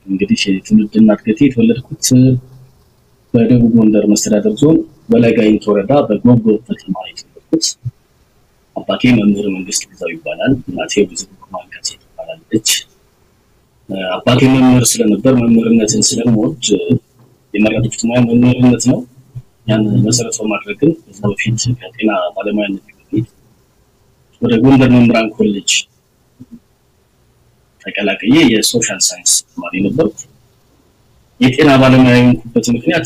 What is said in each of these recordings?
እንግዲህ ትውልድና እድገቴ የተወለድኩት በደቡብ ጎንደር መስተዳደር ዞን በላይ ጋይንት ወረዳ በጎብጎብ ከተማ የተወለድኩት። አባቴ መምህር መንግስት ግዛው ይባላል። እናቴ ብዙ ማንቀጽ ትባላለች። አባቴ መምህር ስለነበር መምህርነትን ስለምወድ የመረጥኩት ሙያ መምህርነት ነው። ያን መሰረት በማድረግም ከዛ በፊት ከጤና ባለሙያነት በፊት ወደ ጎንደር መምህራን ኮሌጅ ተቀላቅዬ የሶሻል ሳይንስ ተማሪ ነበርኩ። የጤና ባለሙያ የሆንኩበት ምክንያት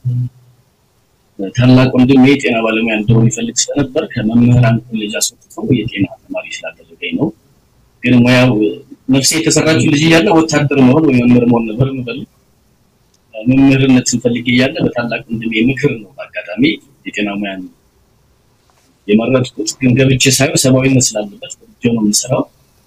ታላቅ ወንድሜ የጤና ባለሙያ እንደሆን ይፈልግ ስለነበር ከመምህራን ኮሌጅ አስወጥተው የጤና ተማሪ ስላደረገኝ ነው። ግን ሙያው ነፍሴ የተሰራችው ልጅ እያለ ወታደር መሆን ወይ መምህር መሆን ነበር የምፈልግ። መምህርነት ስንፈልግ እያለ በታላቅ ወንድሜ ምክር ነው በአጋጣሚ የጤና ሙያን የመረጥኩት። ግን ገብቼ ሳየው ሰብአዊነት ስላለበት ነው የምሰራው።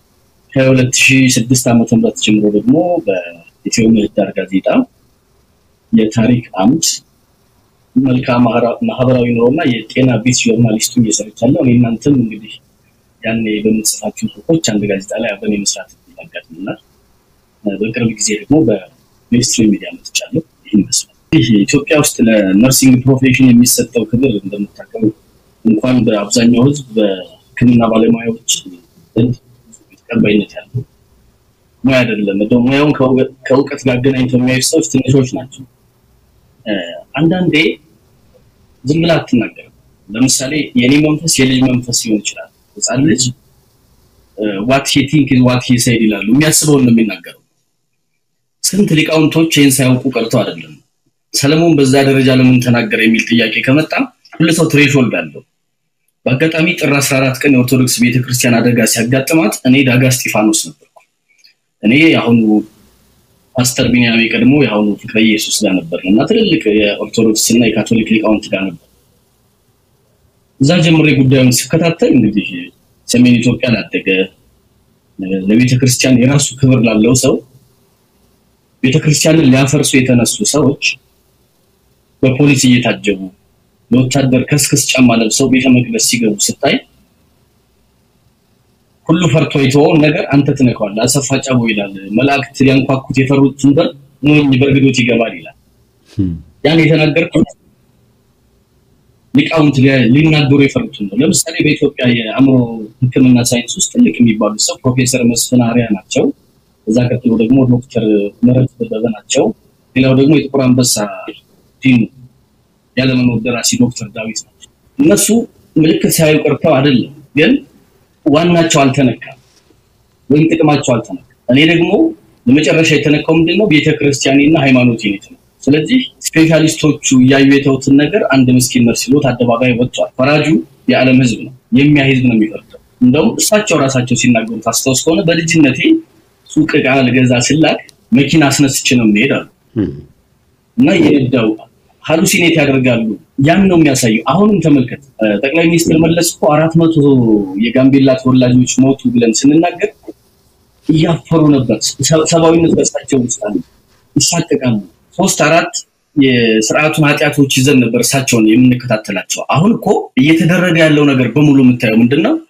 ከ2006 ዓመተ ምህረት ጀምሮ ደግሞ በኢትዮ ምህዳር ጋዜጣ የታሪክ አምድ መልካም ማህበራዊ ኑሮና የጤና ቤት ጆርናሊስቱ እየሰርቻለሁ። እኔ እናንተም እንግዲህ ያኔ በምንጽፋቸው ጽሁፎች አንድ ጋዜጣ ላይ አብረን የመስራት ያጋጥመናል። በቅርብ ጊዜ ደግሞ በሚኒስትሪ ሚዲያ መጥቻለሁ። ይህን ይመስላል። ይህ ኢትዮጵያ ውስጥ ለነርሲንግ ፕሮፌሽን የሚሰጠው ክብር እንደምታውቀው እንኳን በአብዛኛው ህዝብ በሕክምና ባለሙያዎች ዘንድ ተቀባይነት ያለው ሙያ አይደለም። እንደው ሙያውን ከእውቀት ጋር አገናኝተው የሚያዩ ሰዎች ትንሾች ናቸው። አንዳንዴ ዝም ብላ አትናገርም። ለምሳሌ የኔ መንፈስ የልጅ መንፈስ ሊሆን ይችላል። ህፃን ልጅ ዋት ሂ ቲንክ ኢዝ ዋት ሂ ሴድ ይላሉ። የሚያስበውን ነው የሚናገረው። ስንት ሊቃውንቶች ይህን ሳያውቁ ቀርተው አይደለም። ሰለሞን በዛ ደረጃ ለምን ተናገረ የሚል ጥያቄ ከመጣ ሁሉ ሰው ትሬሾልድ አለው። በአጋጣሚ ጥር 14 ቀን የኦርቶዶክስ ቤተክርስቲያን አደጋ ሲያጋጥማት እኔ ዳጋ እስጢፋኖስ ነበርኩ። እኔ የአሁኑ ፓስተር ቢንያም ቀድሞ የአሁኑ ፍቅረ ኢየሱስ ጋር ነበር እና ትልልቅ የኦርቶዶክስ እና የካቶሊክ ሊቃውንት ጋር ነበር። እዛ ጀምሬ ጉዳዩን ሲከታተል እንግዲህ ሰሜን ኢትዮጵያ ላደገ ለቤተክርስቲያን የራሱ ክብር ላለው ሰው ቤተክርስቲያንን ሊያፈርሱ የተነሱ ሰዎች በፖሊስ እየታጀቡ የወታደር ከስክስ ጫማ ለብሰው ቤተ መቅደስ ሲገቡ ስታይ ሁሉ ፈርቶ የተወውን ነገር አንተ ትነካዋለህ። አሰፋ ጫቦ ይላል መላእክት ሊያንኳኩት የፈሩትን በር ሞኝ በእርግዶት ይገባል ይላል። ያን የተናገርኩት ሊቃውንት ሊናገሩ የፈሩትን ነው። ለምሳሌ በኢትዮጵያ የአእምሮ ሕክምና ሳይንስ ውስጥ ትልቅ የሚባሉት ሰው ፕሮፌሰር መስፍን አርአያ ናቸው። እዛ ቀጥሎ ደግሞ ዶክተር ምህረት ደበበ ናቸው። ሌላው ደግሞ የጥቁር አንበሳ ዲኑ ያለመኖር ደራሲ ዶክተር ዳዊት ናቸው። እነሱ ምልክት ሳያዩ ቀርተው አይደለም፣ ግን ዋናቸው አልተነካም ወይም ጥቅማቸው አልተነካም። እኔ ደግሞ ለመጨረሻ የተነካው ምንድን ነው? ቤተክርስቲያኔና ሃይማኖቴ ነው። ስለዚህ ስፔሻሊስቶቹ እያዩ የተውትን ነገር አንድ ምስኪን ነርስ ሲሉት አደባባይ ወጥቷል። ፈራጁ የዓለም ህዝብ ነው፣ የሚያ ህዝብ ነው የሚፈርደው። እንደውም እሳቸው ራሳቸው ሲናገሩት አስታውስ ከሆነ በልጅነቴ ሱቅ ዕቃ ልገዛ ስላክ መኪና አስነስቼ ነው የምሄድ አሉ እና የነዳው ሀሉሲኔት ያደርጋሉ። ያን ነው የሚያሳየው። አሁንም ተመልከት፣ ጠቅላይ ሚኒስትር መለስ እኮ አራት መቶ የጋምቤላ ተወላጆች ሞቱ ብለን ስንናገር እያፈሩ ነበር። ሰብአዊነት በእሳቸው ውስጥ አለ። ይሳቀቃሉ። ሶስት አራት የስርዓቱን ኃጢአቶች ይዘን ነበር እሳቸውን የምንከታተላቸው። አሁን እኮ እየተደረገ ያለው ነገር በሙሉ የምታየው ምንድን ነው?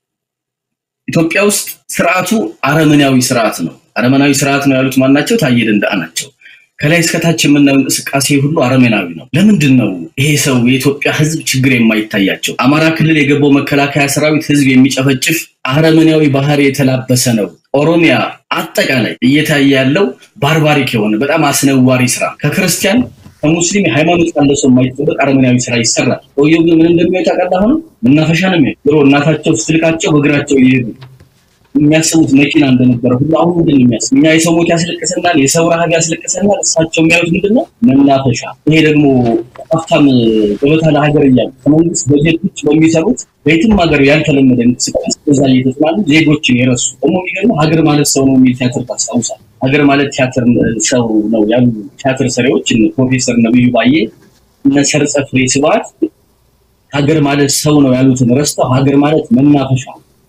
ኢትዮጵያ ውስጥ ስርዓቱ አረመናዊ ስርዓት ነው። አረመናዊ ስርዓት ነው ያሉት ማናቸው? ታዬ ደንደዓ ናቸው። ከላይ እስከታች የምናየው እንቅስቃሴ ሁሉ አረመናዊ ነው። ለምንድን ነው ይሄ ሰው የኢትዮጵያ ህዝብ ችግር የማይታያቸው? አማራ ክልል የገባው መከላከያ ሰራዊት ህዝብ የሚጨፈጭፍ አረመናዊ ባህሪ የተላበሰ ነው። ኦሮሚያ አጠቃላይ እየታየ ያለው ባርባሪክ የሆነ በጣም አስነዋሪ ስራ ከክርስቲያን ከሙስሊም የሃይማኖት ካለ ሰው የማይጠበቅ አረመናዊ ስራ ይሰራል። ሰውየው ግን ምን እንደሚወጣ ቀላ ሆነ መናፈሻ ነው የሚሄድ ድሮ እናታቸው ስትልካቸው በእግራቸው እየሄዱ የሚያስቡት መኪና እንደነበረ ሁሉ አሁን ምንድን ነው የሚያስብ? እኛ የሰው ሞት ያስለቅሰናል፣ የሰው ረሃብ ያስለቅሰናል። እሳቸው የሚያዩት ምንድን ነው? መናፈሻ። ይሄ ደግሞ ሀብታም ገበታ ለሀገር እያሉ ከመንግስት በጀት ውጭ በሚሰሩት በየትም ሀገር ያልተለመደ እንቅስቃሴ በዛ እየተጽናሉ ዜጎችን የረሱ ደግሞ የሚገርመው ሀገር ማለት ሰው ነው የሚል ቲያትር ታስታውሳል። ሀገር ማለት ቲያትር ሰው ነው ያሉ ቲያትር ሰሪዎች ፕሮፌሰር ነብዩ ባዬ እነ ሰርጸ ፍሬ ስብሐት ሀገር ማለት ሰው ነው ያሉትን ረስተው ሀገር ማለት መናፈሻ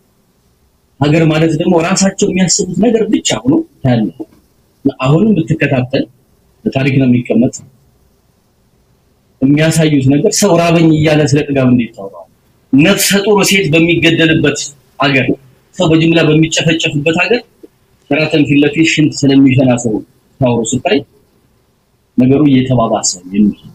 ሀገር ማለት ደግሞ ራሳቸው የሚያስቡት ነገር ብቻ ሆኖ ያለ አሁንም ብትከታተል በታሪክ ነው የሚቀመጥ የሚያሳዩት ነገር ሰው ራበኝ እያለ ስለ ጥጋብ እንዴት ታወራዋል? ነፍሰ ጡር ሴት በሚገደልበት ሀገር፣ ሰው በጅምላ በሚጨፈጨፍበት ሀገር ሸራተን ፊት ለፊት ሽንት ስለሚሸና ሰው ስታወሩ ስታይ ነገሩ እየተባባሰ የሚሄድ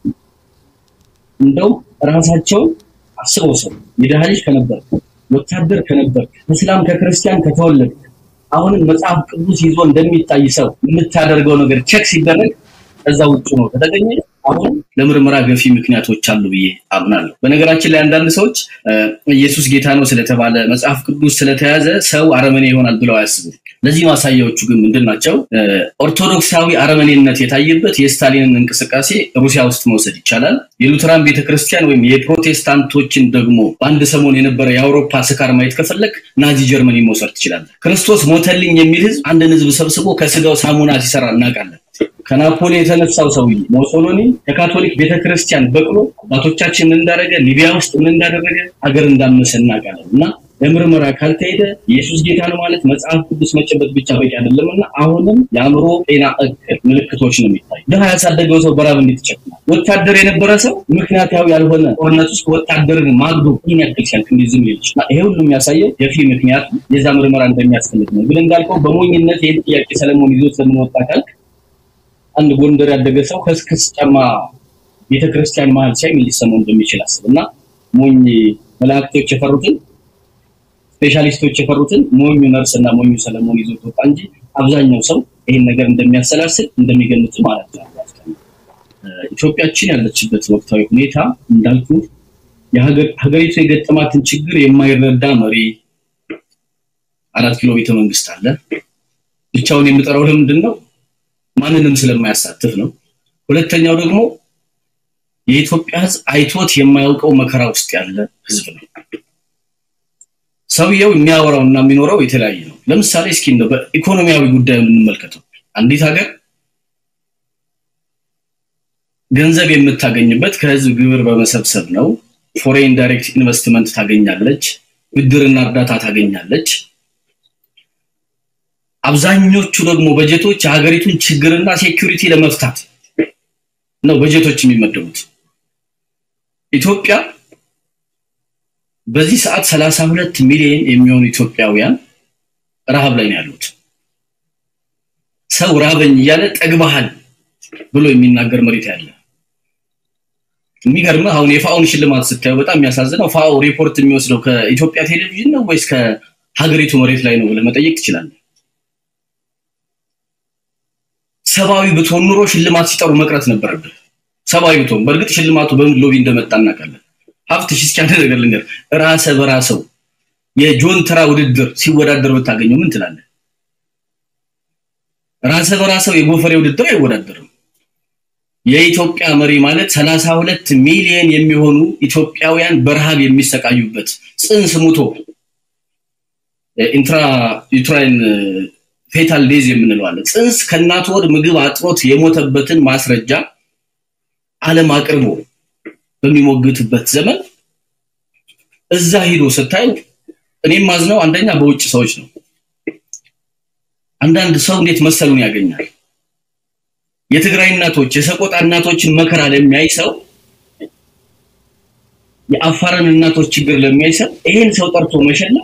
እንደው ራሳቸው አስበው ሰው የድሃ ልጅ ከነበር ወታደር ከነበር እስላም ከክርስቲያን ከተወለድ አሁንም መጽሐፍ ቅዱስ ይዞ እንደሚታይ ሰው የምታደርገው ነገር ቼክ ሲደረግ ከዛ ውጭ ነው ከተገኘ አሁን ለምርመራ ገፊ ምክንያቶች አሉ ብዬ አምናለሁ። በነገራችን ላይ አንዳንድ ሰዎች ኢየሱስ ጌታ ነው ስለተባለ መጽሐፍ ቅዱስ ስለተያዘ ሰው አረመኔ ይሆናል ብለው አያስቡም። ለዚህ ማሳያዎቹ ግን ምንድን ናቸው? ኦርቶዶክሳዊ አረመኔነት የታየበት የስታሊንን እንቅስቃሴ ሩሲያ ውስጥ መውሰድ ይቻላል። የሉተራን ቤተክርስቲያን ወይም የፕሮቴስታንቶችን ደግሞ በአንድ ሰሞን የነበረ የአውሮፓ ስካር ማየት ከፈለግ ናዚ ጀርመኒ መውሰድ ትችላለን። ክርስቶስ ሞተልኝ የሚል ህዝብ አንድን ህዝብ ሰብስቦ ከስጋው ሳሙና ሲሰራ እናውቃለን። ከናፖሊ የተነሳው ሰውዬ ሞሶሎኒ ከካቶሊክ ቤተክርስቲያን በቅሎ አባቶቻችን ምን እንዳደረገ ሊቢያ ውስጥ ምን እንዳደረገ ሀገር እንዳመሰ እናውቃለን እና ለምርመራ ካልተሄደ ኢየሱስ ጌታ ነው ማለት መጽሐፍ ቅዱስ መጨበጥ ብቻ በቂ አይደለም እና አሁንም የአእምሮ ጤና እክል ምልክቶች ነው የሚታይ። ድሃ ያሳደገው ሰው በራብ እንዴት ይጨክናል? ወታደር የነበረ ሰው ምክንያታዊ ያልሆነ ጦርነት ውስጥ ወታደርን ማግዶ ይህን ያክል ሲያልቅ እንዲህ ዝም ይልች ይሄ ሁሉ የሚያሳየው የፊ ምክንያቱ የዛ ምርመራ እንደሚያስፈልግ ነው። ግን እንዳልከው በሞኝነት ይህን ጥያቄ ሰለሞን ይዞ ስለምንወጣ ካልክ አንድ ጎንደር ያደገ ሰው ከስክስ ጫማ ቤተክርስቲያን መሀል ሲያይ ምን ሊሰማው እንደሚችል አስብ እና ሞኝ መላእክቶች የፈሩትን ስፔሻሊስቶች የፈሩትን ሞኙ ነርስ እና ሞኙ ሰለሞን ይዞ ወጣ እንጂ አብዛኛው ሰው ይህን ነገር እንደሚያሰላስል እንደሚገምት ማለት ነው። ኢትዮጵያችን ያለችበት ወቅታዊ ሁኔታ እንዳልኩ ሀገሪቱ የገጠማትን ችግር የማይረዳ መሪ አራት ኪሎ ቤተ መንግስት አለ። ብቻውን የምጠራው ለምንድን ነው? ማንንም ስለማያሳትፍ ነው። ሁለተኛው ደግሞ የኢትዮጵያ ሕዝብ አይቶት የማያውቀው መከራ ውስጥ ያለ ሕዝብ ነው። ሰውየው የሚያወራው እና የሚኖረው የተለያየ ነው። ለምሳሌ እስኪ እንደው በኢኮኖሚያዊ ጉዳይ የምንመልከተው አንዲት ሀገር ገንዘብ የምታገኝበት ከህዝብ ግብር በመሰብሰብ ነው። ፎሬን ዳይሬክት ኢንቨስትመንት ታገኛለች፣ ብድርና እርዳታ ታገኛለች። አብዛኞቹ ደግሞ በጀቶች የሀገሪቱን ችግርና ሴኩሪቲ ለመፍታት ነው በጀቶች የሚመደቡት። ኢትዮጵያ በዚህ ሰዓት ሰላሳ ሁለት ሚሊዮን የሚሆኑ ኢትዮጵያውያን ረሃብ ላይ ነው ያሉት። ሰው ራበኝ እያለ ጠግባሃል ብሎ የሚናገር መሬት ያለ የሚገርምህ አሁን የፋኦን ሽልማት ስታየው በጣም የሚያሳዝነው ፋኦ ሪፖርት የሚወስደው ከኢትዮጵያ ቴሌቪዥን ነው ወይስ ከሀገሪቱ መሬት ላይ ነው ብለህ መጠየቅ ትችላለህ። ሰብአዊ ብትሆን ኑሮ ሽልማት ሲጠሩ መቅረት ነበረብህ። ሰብአዊ ብትሆን በእርግጥ ሽልማቱ በምን ሎቢ እንደመጣ እናውቃለን። ሀብትሽ እስኪ አንድ ነገር ልንገር፣ ራሰ በራሰው የጆን ተራ ውድድር ሲወዳደር ብታገኘው ምን ትላለህ? ራሰ በራሰው የጎፈሬ ውድድር አይወዳደርም። የኢትዮጵያ መሪ ማለት ሰላሳ ሁለት ሚሊዮን የሚሆኑ ኢትዮጵያውያን በረሃብ የሚሰቃዩበት ጽንስ ሙቶ ኢንትራ ዩትራይን ፌታል ዴዝ የምንለው አለ። ጽንስ ከእናት ወር ምግብ አጥሮት የሞተበትን ማስረጃ ዓለም አቅርቦ በሚሞግትበት ዘመን እዛ ሂዶ ስታዩ እኔም ማዝነው አንደኛ በውጭ ሰዎች ነው። አንዳንድ ሰው እንዴት መሰሉን ያገኛል። የትግራይ እናቶች የሰቆጣ እናቶችን መከራ ለሚያይ ሰው የአፋርን እናቶች ችግር ለሚያይ ሰው ይሄን ሰው ጠርቶ መሸለም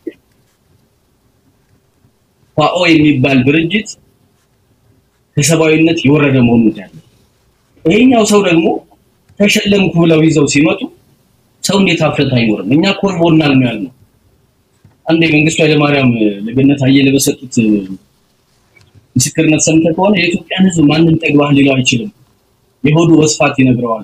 ፋኦ የሚባል ድርጅት ከሰብአዊነት የወረደ መሆኑን ያለ ይሄኛው ሰው ደግሞ ተሸለምኩ ብለው ይዘው ሲመጡ ሰው እንዴት አፍረት አይኖርም? እኛ ኮርቦናል ነው ያልነው። አንድ የመንግስቱ ኃይለማርያም ለገነት አየለ በሰጡት ምስክርነት ሰምተህ ከሆነ የኢትዮጵያን ሕዝብ ማንም ጠግባህ ሊለው አይችልም፣ የሆዱ ወስፋት ይነግረዋል።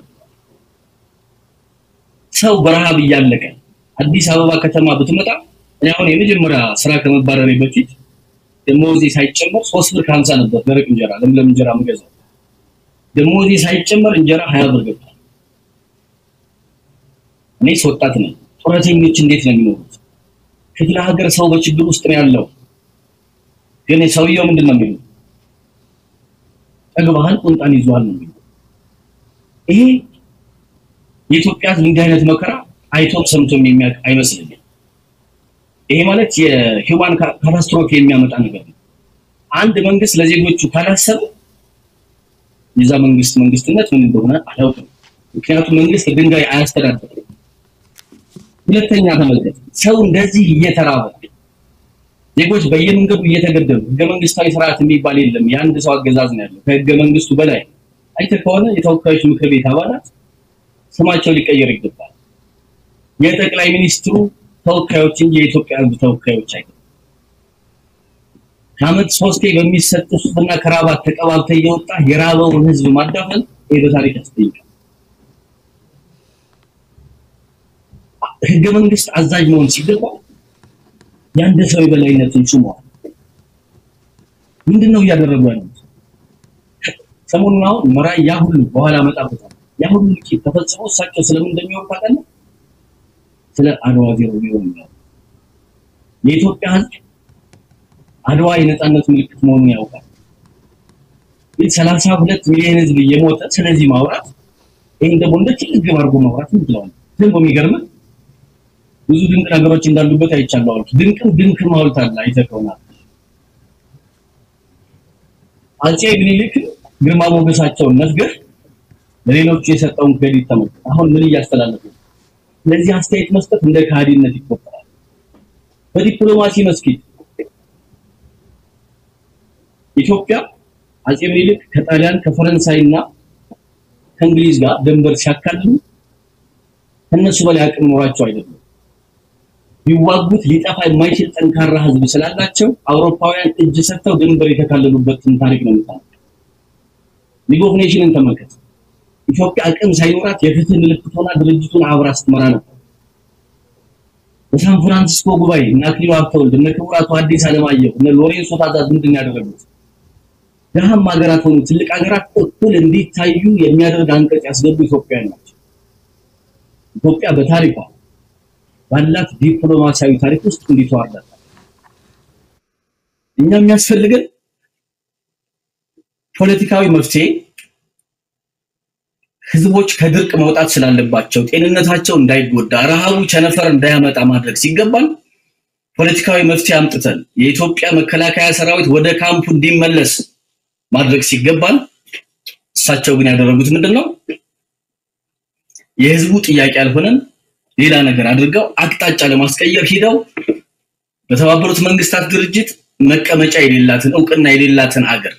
ሰው በረሃብ እያለቀ አዲስ አበባ ከተማ ብትመጣ እኔ አሁን የመጀመሪያ ስራ ከመባረሬ በፊት ደሞዜ ሳይጨመር ሶስት ብር ከሀምሳ ነበር ደረቅ እንጀራ ለምለም እንጀራ የምገዛው። ደሞዜ ሳይጨመር እንጀራ ሀያ ብር ገብቷል። እኔስ ወጣት ነኝ። ጡረተኞች እንዴት ነው የሚኖሩት? ክፍለ ሀገር ሰው በችግር ውስጥ ነው ያለው። ግን ሰውየው ምንድን ነው የሚለው? ጠግባሃል፣ ቁንጣን ይዟል ነው የሚለው። ይሄ የኢትዮጵያ ሕዝብ እንዲህ አይነት መከራ አይቶም ሰምቶም የሚያውቅ አይመስለኝም። ይሄ ማለት የሂውማን ካታስትሮፊ የሚያመጣ ነገር ነው። አንድ መንግስት ለዜጎቹ ካላሰበ የዛ መንግስት መንግስትነት ምን እንደሆነ አላውቅም። ምክንያቱም መንግስት ድንጋይ አያስተዳድርም። ሁለተኛ ተመልከት፣ ሰው እንደዚህ እየተራበ ዜጎች በየመንገዱ እየተገደሉ ህገ መንግስታዊ ስርዓት የሚባል የለም። የአንድ ሰው አገዛዝ ነው ያለው ከህገ መንግስቱ በላይ። አይተህ ከሆነ የተወካዮች ምክር ቤት አባላት ስማቸው ሊቀየር ይገባል። የጠቅላይ ሚኒስትሩ ተወካዮች እንጂ የኢትዮጵያ ህዝብ ተወካዮች አይደሉም። ከአመት ሶስቴ በሚሰጥ ሱፍና ከራባት ተቀባብተ እየወጣ የራበውን ህዝብ ማዳፈን ይሄ በታሪክ ያስጠይቃል። ህገ መንግስት አዛዥ መሆን ሲገባ የአንድ ሰው የበላይነትን ሹመዋል። ምንድን ነው እያደረጉ ያሉት? ሰሞኑን አሁን መራይ ያ ሁሉ በኋላ መጣበታል ያ ሁሉ ቂት ተፈጽሞ እሳቸው ስለምን እንደሚሆን ታውቃለህ? ስለ አድዋ ዜሮ ቢሆን ነው። የኢትዮጵያ ህዝብ አድዋ የነጻነት ምልክት መሆኑን ያውቃል። ግን ሰላሳ ሁለት ሚሊዮን ህዝብ እየሞተ ስለዚህ ማውራት ይህን ደግሞ እንደ ትልቅ ግብ አድርጎ ማውራት እንችላለን። ዝም በሚገርምህ ብዙ ድንቅ ነገሮች እንዳሉበት አይቻለሁ። አሉት ድንቅም ድንቅም ሐውልት አለ አይተህ ከሆነ አፄ ምኒልክ ግርማ ሞገሳቸውን ነፍገህ ለሌሎቹ የሰጠውን ክሬዲት ተመልከት። አሁን ምን እያስተላለፉ ነው? ለዚህ አስተያየት መስጠት እንደ ከሃዲነት ይቆጠራል። በዲፕሎማሲ መስኪት ኢትዮጵያ አፄ ምኒልክ ከጣሊያን ከፈረንሳይና ከእንግሊዝ ጋር ድንበር ሲያካልሉ ከነሱ በላይ አቅም ኖሯቸው አይደለም። ቢዋጉት ሊጠፋ የማይችል ጠንካራ ህዝብ ስላላቸው አውሮፓውያን እጅ ሰጥተው ድንበር የተካለሉበትን ታሪክ ነው የምታውቀው። ሊግ ኦፍ ኔሽንን ተመልከት። ኢትዮጵያ አቅም ሳይኖራት የፍትህ ምልክት ሆና ድርጅቱን አብራ ስትመራ ነበር። በሳን ፍራንሲስኮ ጉባኤ እነ አክሊሉ ሀብተወልድ እነ ክቡራቱ አዲስ አለማየሁ እነ ሎሬንሶ ታዛዝ ምንድን ነው ያደረጉት? ድሃም ሀገራት ሆኑ ትልቅ ሀገራት እኩል እንዲታዩ የሚያደርግ አንቀጽ ያስገቡ ኢትዮጵያውያን ናቸው። ኢትዮጵያ በታሪኳ ባላት ዲፕሎማሲያዊ ታሪክ ውስጥ እንዲተዋርዳል። እኛ የሚያስፈልገን ፖለቲካዊ መፍትሄ ህዝቦች ከድርቅ መውጣት ስላለባቸው ጤንነታቸው እንዳይጎዳ ረሃቡ ቸነፈር እንዳያመጣ ማድረግ ሲገባን ፖለቲካዊ መፍትሄ አምጥተን የኢትዮጵያ መከላከያ ሰራዊት ወደ ካምፑ እንዲመለስ ማድረግ ሲገባን እሳቸው ግን ያደረጉት ምንድን ነው? የህዝቡ ጥያቄ ያልሆነን ሌላ ነገር አድርገው አቅጣጫ ለማስቀየር ሂደው በተባበሩት መንግስታት ድርጅት መቀመጫ የሌላትን እውቅና የሌላትን አገር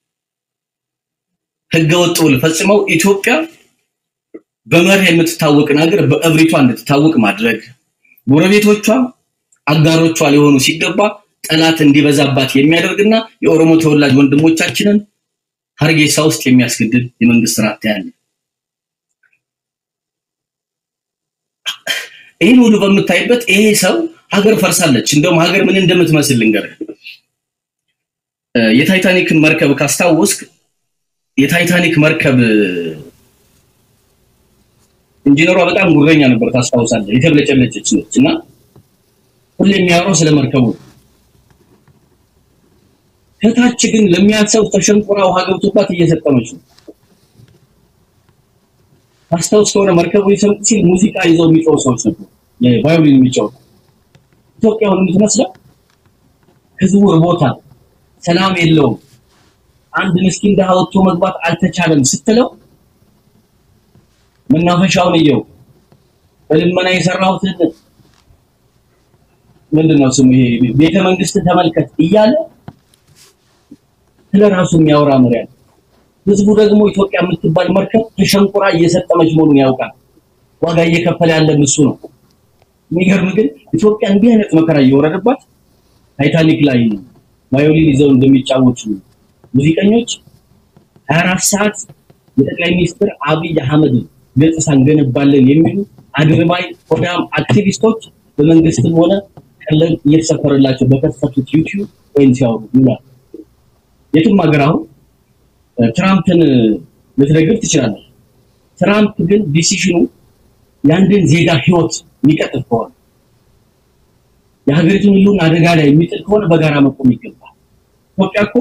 ህገወጥ ውል ፈጽመው ኢትዮጵያ በመርህ የምትታወቅን ሀገር በእብሪቷ እንድትታወቅ ማድረግ ጎረቤቶቿ አጋሮቿ ሊሆኑ ሲገባ ጠላት እንዲበዛባት የሚያደርግና የኦሮሞ ተወላጅ ወንድሞቻችንን ሀርጌሳ ውስጥ የሚያስገድድ የመንግስት ስርዓት ያለ ይህን ሁሉ በምታይበት ይሄ ሰው ሀገር ፈርሳለች። እንደውም ሀገር ምን እንደምትመስል ልንገርህ። የታይታኒክን መርከብ ካስታወስክ የታይታኒክ መርከብ ኢንጂነሯ በጣም ጉረኛ ነበር፣ ታስታውሳለህ? የተብለጨለጨች ነች እና ሁሌ የሚያወራው ስለ መርከቡ ከታች ግን ለሚያሰው ተሸንቁራ ውሃ ገብቶባት እየሰጠመች ነው። ታስታውስ ከሆነ መርከቡ ሊሰምጥ ሲል ሙዚቃ ይዘው የሚጮሁ ሰዎች ነበሩ፣ የቫዮሊን የሚጮሁ ኢትዮጵያ አሁን የምትመስለው ህዝቡ ርቦታል፣ ሰላም የለውም፣ አንድ ምስኪን ድሃ ወጥቶ መግባት አልተቻለም ስትለው መናፈሻውን እየው በልመና የሰራሁትን ምንድን ነው ስሙ ይሄ ቤተ መንግስትን ተመልከት እያለ ስለ ራሱ የሚያወራ መሪ አለ። ህዝቡ ደግሞ ኢትዮጵያ የምትባል መርከብ ተሸንቁራ እየሰጠመች መሆኑን ያውቃል። ዋጋ እየከፈለ ያለ እሱ ነው። የሚገርም ግን ኢትዮጵያ እንዲህ አይነት መከራ እየወረደባት ታይታኒክ ላይ ቫዮሊን ይዘው እንደሚጫወቱ ሙዚቀኞች 24 ሰዓት የጠቅላይ ሚኒስትር አብይ አህመድ ገጽታ እንገነባለን የሚሉ አድርባይ ሆዳም አክቲቪስቶች በመንግስትም ሆነ ቀለብ እየተሰፈረላቸው በከፈቱት ዩቲዩብ ወይም ሲያወሩ ይውላል። የትም ሀገር አሁን ትራምፕን ልትደግፍ ትችላለህ። ትራምፕ ግን ዲሲሽኑ የአንድን ዜጋ ህይወት የሚቀጥፍ ከሆነ የሀገሪቱን ሁሉን አደጋ ላይ የሚጥል ከሆነ በጋራ መቆም ይገባል። ኢትዮጵያ እኮ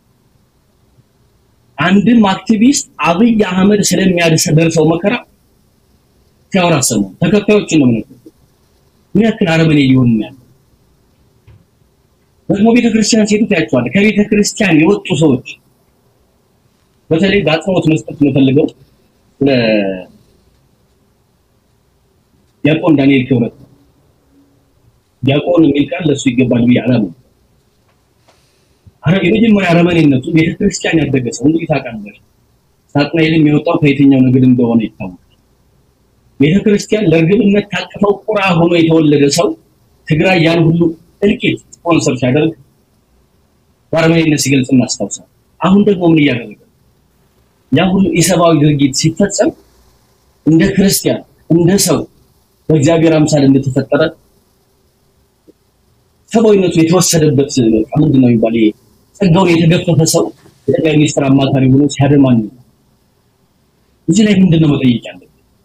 አንድም አክቲቪስት አብይ አህመድ ስለሚያደርሰው መከራ ሲያወራ ሰሙ ተከታዮችን ነው ምነው ምን ያክል አረመኔ እየሆኑ ነው ያለው። ደግሞ ቤተክርስቲያን ሴቱ ታያቸዋለህ። ከቤተክርስቲያን የወጡ ሰዎች በተለይ በአጽንኦት መስጠት የምፈልገው ስለ ዲያቆን ዳንኤል ክብረት ዲያቆን የሚል ቃል ለሱ ይገባል ብዬ አላምንም። የመጀመሪያ አረመኔነቱ ቤተክርስቲያን ያደገ ሰው እንግዲህ ታውቃለህ። ሳጥናኤልም የወጣው ከየትኛው ንግድ እንደሆነ ይታወቃል። ቤተክርስቲያን ለእርግብነት ታቅፈው ቁራ ሆኖ የተወለደ ሰው ትግራይ ያን ሁሉ እልቂት ስፖንሰር ሲያደርግ በአረመኔነት ሲገልጽ እናስታውሳል። አሁን ደግሞ ምን እያደረገ ያ ሁሉ ኢሰብአዊ ድርጊት ሲፈጸም እንደ ክርስቲያን እንደ ሰው በእግዚአብሔር አምሳል እንደተፈጠረ ሰብአዊነቱ የተወሰደበት ምንድን ነው የሚባል ጸጋውን የተገፈፈ ሰው የጠቅላይ ሚኒስትር አማካሪ ሆኖ ሲያደማኝ እዚህ ላይ ምንድን ነው መጠየቅ ያለብን?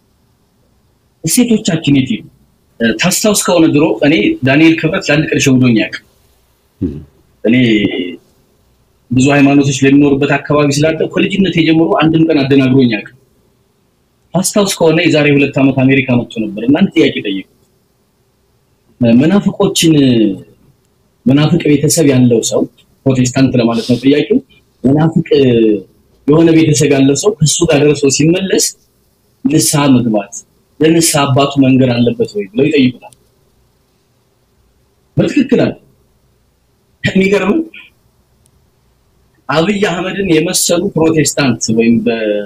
እሴቶቻችን የት ሄዱ? ታስታውስ ከሆነ ድሮ እኔ ዳንኤል ክብረት ለአንድ ቀን ሸውዶኝ ያውቅ እኔ ብዙ ሃይማኖቶች ለሚኖሩበት አካባቢ ስላለ ከልጅነት የጀምሮ አንድም ቀን አደናግሮኝ ያውቅ ታስታውስ ከሆነ የዛሬ ሁለት ዓመት አሜሪካ መጥቶ ነበር እና አንድ ጥያቄ ጠየቁ። መናፍቆችን መናፍቅ ቤተሰብ ያለው ሰው ፕሮቴስታንት ለማለት ነው ጥያቄው። መናፍቅ የሆነ ቤተሰብ ያለው ሰው ከሱ ጋር ደርሶ ሲመለስ ንስሐ መግባት ለንስሐ አባቱ መንገድ አለበት ወይ ብለው ይጠይቁታል። በትክክል አለ። የሚገርም አብይ አህመድን የመሰሉ ፕሮቴስታንት ወይም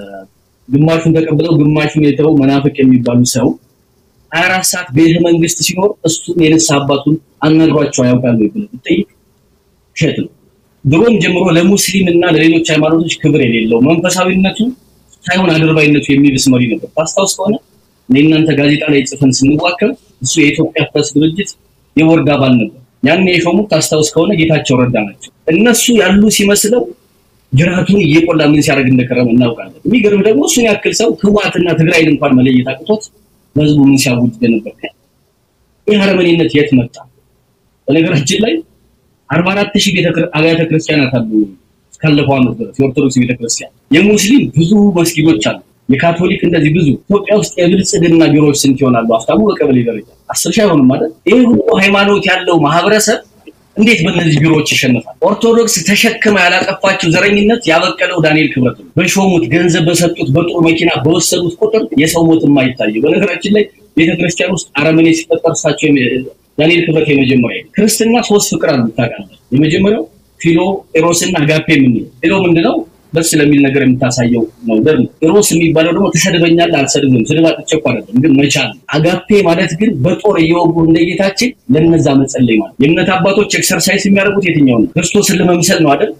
ግማሹን ተቀብለው ግማሹን የተው መናፍቅ የሚባሉ ሰው ሀያ አራት ሰዓት ቤተ መንግስት ሲኖር እሱን የንስሐ አባቱን አናግሯቸው ያውቃሉ ብለህ ብትጠይቅ ውሸት ነው። ድሮም ጀምሮ ለሙስሊም እና ለሌሎች ሃይማኖቶች ክብር የሌለው መንፈሳዊነቱ ሳይሆን አድርባይነቱ የሚብስ መሪ ነበር። ታስታውስ ከሆነ እኔ እናንተ ጋዜጣ ላይ ጽፈን ስንዋከብ እሱ የኢትዮጵያ ፕሬስ ድርጅት የቦርድ አባል ነበር። ያን የሾሙት ታስታውስ ከሆነ ጌታቸው ረዳ ናቸው። እነሱ ያሉ ሲመስለው ጅራቱን እየቆላ ምን ሲያደርግ እንደከረመ እናውቃለን። የሚገርም ደግሞ እሱን ያክል ሰው ህወሓትና ትግራይን እንኳን መለየት አቅቶት በህዝቡ ምን ሲያውጅ ነበር። ይህ አረመኔነት የት መጣ? በነገራችን ላይ አርባ አራት ሺህ አብያተ ክርስቲያናት አሉ እስካለፈው ዓመት ድረስ የኦርቶዶክስ ቤተክርስቲያን። የሙስሊም ብዙ መስጊዶች አሉ። የካቶሊክ እንደዚህ ብዙ። ኢትዮጵያ ውስጥ የብልጽግና ቢሮዎች ስንት ይሆናሉ? ሀብታሙ በቀበሌ ደረጃ አስር ሺህ አይሆንም ማለት። ይህ ሁሉ ሃይማኖት ያለው ማህበረሰብ እንዴት በእነዚህ ቢሮዎች ይሸነፋል? ኦርቶዶክስ ተሸክማ ያላጠፋችው ዘረኝነት ያበቀለው ዳንኤል ክብረት ነው። በሾሙት ገንዘብ በሰጡት በጥሩ መኪና በወሰዱት ቁጥር የሰው ሞት የማይታየው። በነገራችን ላይ ቤተክርስቲያን ውስጥ አረመኔ ሲፈጠር እሳቸው ዳንኤል ክብረት የመጀመሪያ ክርስትና ሶስት ፍቅር አሉ ታውቃለህ። የመጀመሪያው ፊሎ ኤሮስና አጋፔ የምንለው ፊሎ ምንድነው? ደስ ስለሚል ነገር የምታሳየው ነው። ደግሞ ኤሮስ የሚባለው ደግሞ ትሰድበኛለህ፣ አልሰድብም። ስድብ አጥቼ እኮ አይደለም ግን መቻል። አጋፔ ማለት ግን በጦር እየወጉ እንደ ጌታችን ለነዛ መጸለይ ማለት። የእምነት አባቶች ኤክሰርሳይዝ የሚያደርጉት የትኛው ነው? ክርስቶስን ለመምሰል ነው አይደል?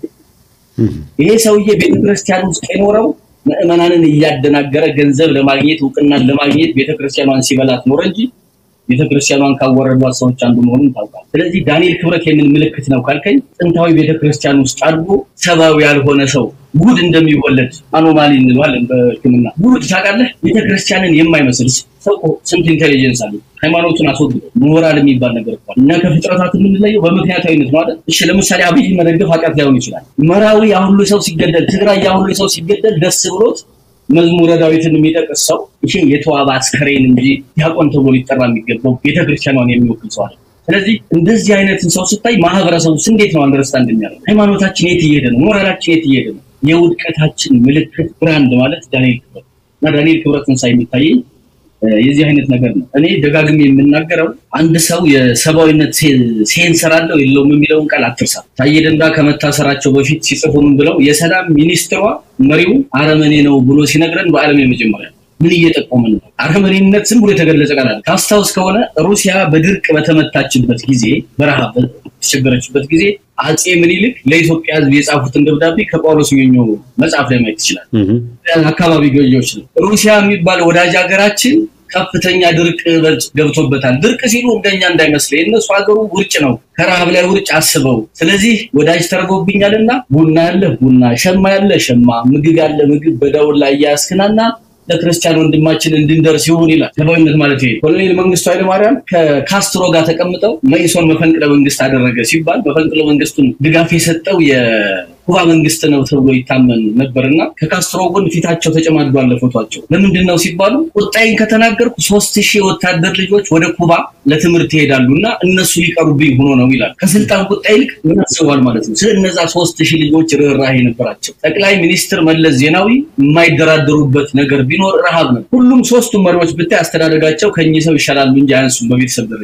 ይሄ ሰውዬ ቤተክርስቲያን ውስጥ የኖረው ምዕመናንን እያደናገረ ገንዘብ ለማግኘት እውቅናን ለማግኘት ቤተክርስቲያኗን ሲበላት ኖረ እንጂ ቤተክርስቲያኗን ካወረዷት ሰዎች አንዱ መሆኑን ታውቃል። ስለዚህ ዳንኤል ክብረት የምን ምልክት ነው ካልከኝ ጥንታዊ ቤተክርስቲያን ውስጥ አድጎ ሰብአዊ ያልሆነ ሰው ጉድ እንደሚወለድ አኖማሊ እንለዋለን በሕክምና ጉድ ታውቃለህ። ቤተክርስቲያንን የማይመስል ሰው ስንት ኢንቴሊጀንስ አለ። ሃይማኖቱን አስወግዶ ሞራል የሚባል ነገር እኮ እኛ ከፍጥረታት የምንለየው በምክንያታዊነት ነው አይደል? እሺ ለምሳሌ አብይ መደገፍ ኃጢአት ላይሆን ይችላል። መራዊ ያሁሉ ሰው ሲገደል፣ ትግራይ ያሁሉ ሰው ሲገደል ደስ ብሎት መዝሙረ ዳዊትን የሚጠቅስ ሰው ይሄ የተዋበ አስከሬን እንጂ ዲያቆን ተብሎ ሊጠራ የሚገባው ቤተክርስቲያኗን የሚወክል ሰው አለ። ስለዚህ እንደዚህ አይነትን ሰው ስታይ ማህበረሰቡ እንዴት ነው አንደርስታንድ የሚያደርገው? ሃይማኖታችን የት እየሄደ ነው? ሞራላችን የት እየሄደ ነው? የውድቀታችን ምልክት ብራንድ ማለት ዳንኤል ክብረት እና ዳንኤል ክብረትን ሳይ የሚታየኝ የዚህ አይነት ነገር ነው። እኔ ደጋግሜ የምናገረው አንድ ሰው የሰብአዊነት ሴንሰር አለው የለውም የሚለውን ቃል አትርሳ። ታዬ ደንዳ ከመታሰራቸው በፊት ሲጽፉ ምን ብለው የሰላም ሚኒስትሯ መሪው አረመኔ ነው ብሎ ሲነግረን በዓለም የመጀመሪያ ምን እየጠቆምን ነው? አረመኔነት ዝም ብሎ የተገለጸ ቃል አለ። ታስታውስ ከሆነ ሩሲያ በድርቅ በተመታችበት ጊዜ፣ በረሃብ በተቸገረችበት ጊዜ አጼ ምኒልክ ለኢትዮጵያ ሕዝብ የጻፉትን ደብዳቤ ከጳውሎስ ኞኞ መጽሐፍ ላይ ማየት ይችላል። አካባቢ ገዢዎች ነው። ሩሲያ የሚባል ወዳጅ ሀገራችን ከፍተኛ ድርቅ ገብቶበታል። ድርቅ ሲሉ እንደኛ እንዳይመስለ የእነሱ ሀገሩ ውርጭ ነው። ከረሃብ ላይ ውርጭ አስበው። ስለዚህ ወዳጅ ተርጎብኛልና ቡና ያለ ቡና፣ ሸማ ያለ ሸማ፣ ምግብ ያለ ምግብ በዳውን ላይ እያስክናና ለክርስቲያን ወንድማችን እንድንደርስ ይሁን ይላል። ሰብአዊነት ማለት ይሄ። ኮሎኔል መንግስቱ ኃይለማርያም ከካስትሮ ጋር ተቀምጠው መኢሶን መፈንቅለ መንግስት አደረገ ሲባል መፈንቅለ መንግስቱን ድጋፍ የሰጠው የኩባ መንግስት ነው ተብሎ ይታመን ነበርና ከካስትሮ ጎን ፊታቸው ተጨማድዷል ፎቷቸው። ለምንድን ነው ሲባሉ ቁጣይን ከተናገርኩ ሶስት ሺህ ወታደር ልጆች ወደ ኩባ ለትምህርት ይሄዳሉ እና እነሱ ሊቀሩብኝ ሆኖ ነው ይላል። ከስልጣን ቁጣ ይልቅ ምን አስበዋል ማለት ነው። ስለ እነዛ ሶስት ሺህ ልጆች ርኅራኄ ነበራቸው። ጠቅላይ ሚኒስትር መለስ ዜናዊ የማይደራደሩበት ነገር ቢኖር ረሃብ ነው። ሁሉም ሶስቱም መሪዎች ብታይ አስተዳደጋቸው ከእኚህ ሰው ይሻላሉ እንጂ አያንሱም በቤተሰብ ደረጃ።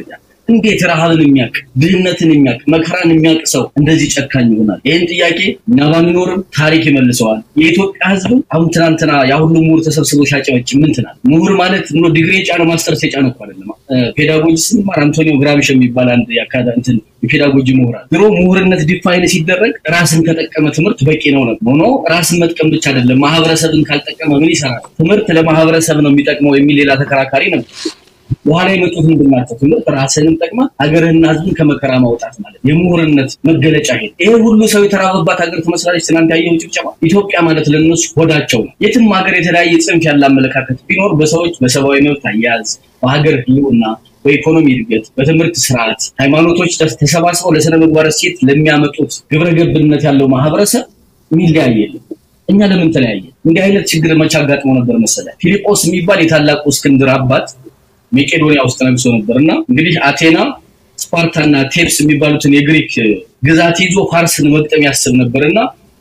እንዴት ረሃብን የሚያውቅ ድህነትን የሚያውቅ መከራን የሚያውቅ ሰው እንደዚህ ጨካኝ ይሆናል? ይህን ጥያቄ እኛ ባንኖርም ታሪክ ይመልሰዋል። የኢትዮጵያ ሕዝብ አሁን ትናንትና ያ ሁሉ ምሁር ተሰብስቦ ሲያጨበጭ ምን ትናል? ምሁር ማለት ብሎ ዲግሪ የጫነ ማስተርስ የጫነ እኮ አይደለም። ፔዳጎጂ ስንማር አንቶኒዮ ግራቢሽ የሚባል አንድ የአካዳ እንትን የፔዳጎጂ ምሁራን ድሮ ምሁርነት ዲፋይን ሲደረግ ራስን ከጠቀመ ትምህርት በቂ ነው ነው ሆኖ ራስን መጥቀም ብቻ አይደለም፣ ማህበረሰብን ካልጠቀመ ምን ይሰራል? ትምህርት ለማህበረሰብ ነው የሚጠቅመው የሚል ሌላ ተከራካሪ ነበር። በኋላ የመጡት ምንድን ናቸው? ትምህርት ራስህንም ጠቅማ ሀገርህና ህዝብን ከመከራ ማውጣት ማለት የምሁርነት መገለጫ ይሄ ይሄ ሁሉ ሰው የተራበባት ሀገር ትመስላለች። ትናንት ያየው ጭብጨባ ኢትዮጵያ ማለት ለነሱ ሆዳቸው ነው። የትም ሀገር የተለያየ ጽንፍ ያለ አመለካከት ቢኖር በሰዎች በሰብአዊ መብት አያያዝ፣ በሀገር ህልውና፣ በኢኮኖሚ እድገት፣ በትምህርት ስርዓት ሃይማኖቶች ተሰባስበው ለስነ ምግባር እሴት ለሚያመጡት ግብረ ገብነት ያለው ማህበረሰብ የሚለያይ የለም። እኛ ለምን ተለያየ? እንዲህ አይነት ችግር መቼ አጋጥሞ ነበር መሰለ? ፊልጶስ የሚባል የታላቁ እስክንድር አባት ሜቄዶኒያ ውስጥ ነግሶ ነበር እና እንግዲህ አቴና ስፓርታና ቴፕስ የሚባሉትን የግሪክ ግዛት ይዞ ፋርስን መግጠም ያስብ ነበር እና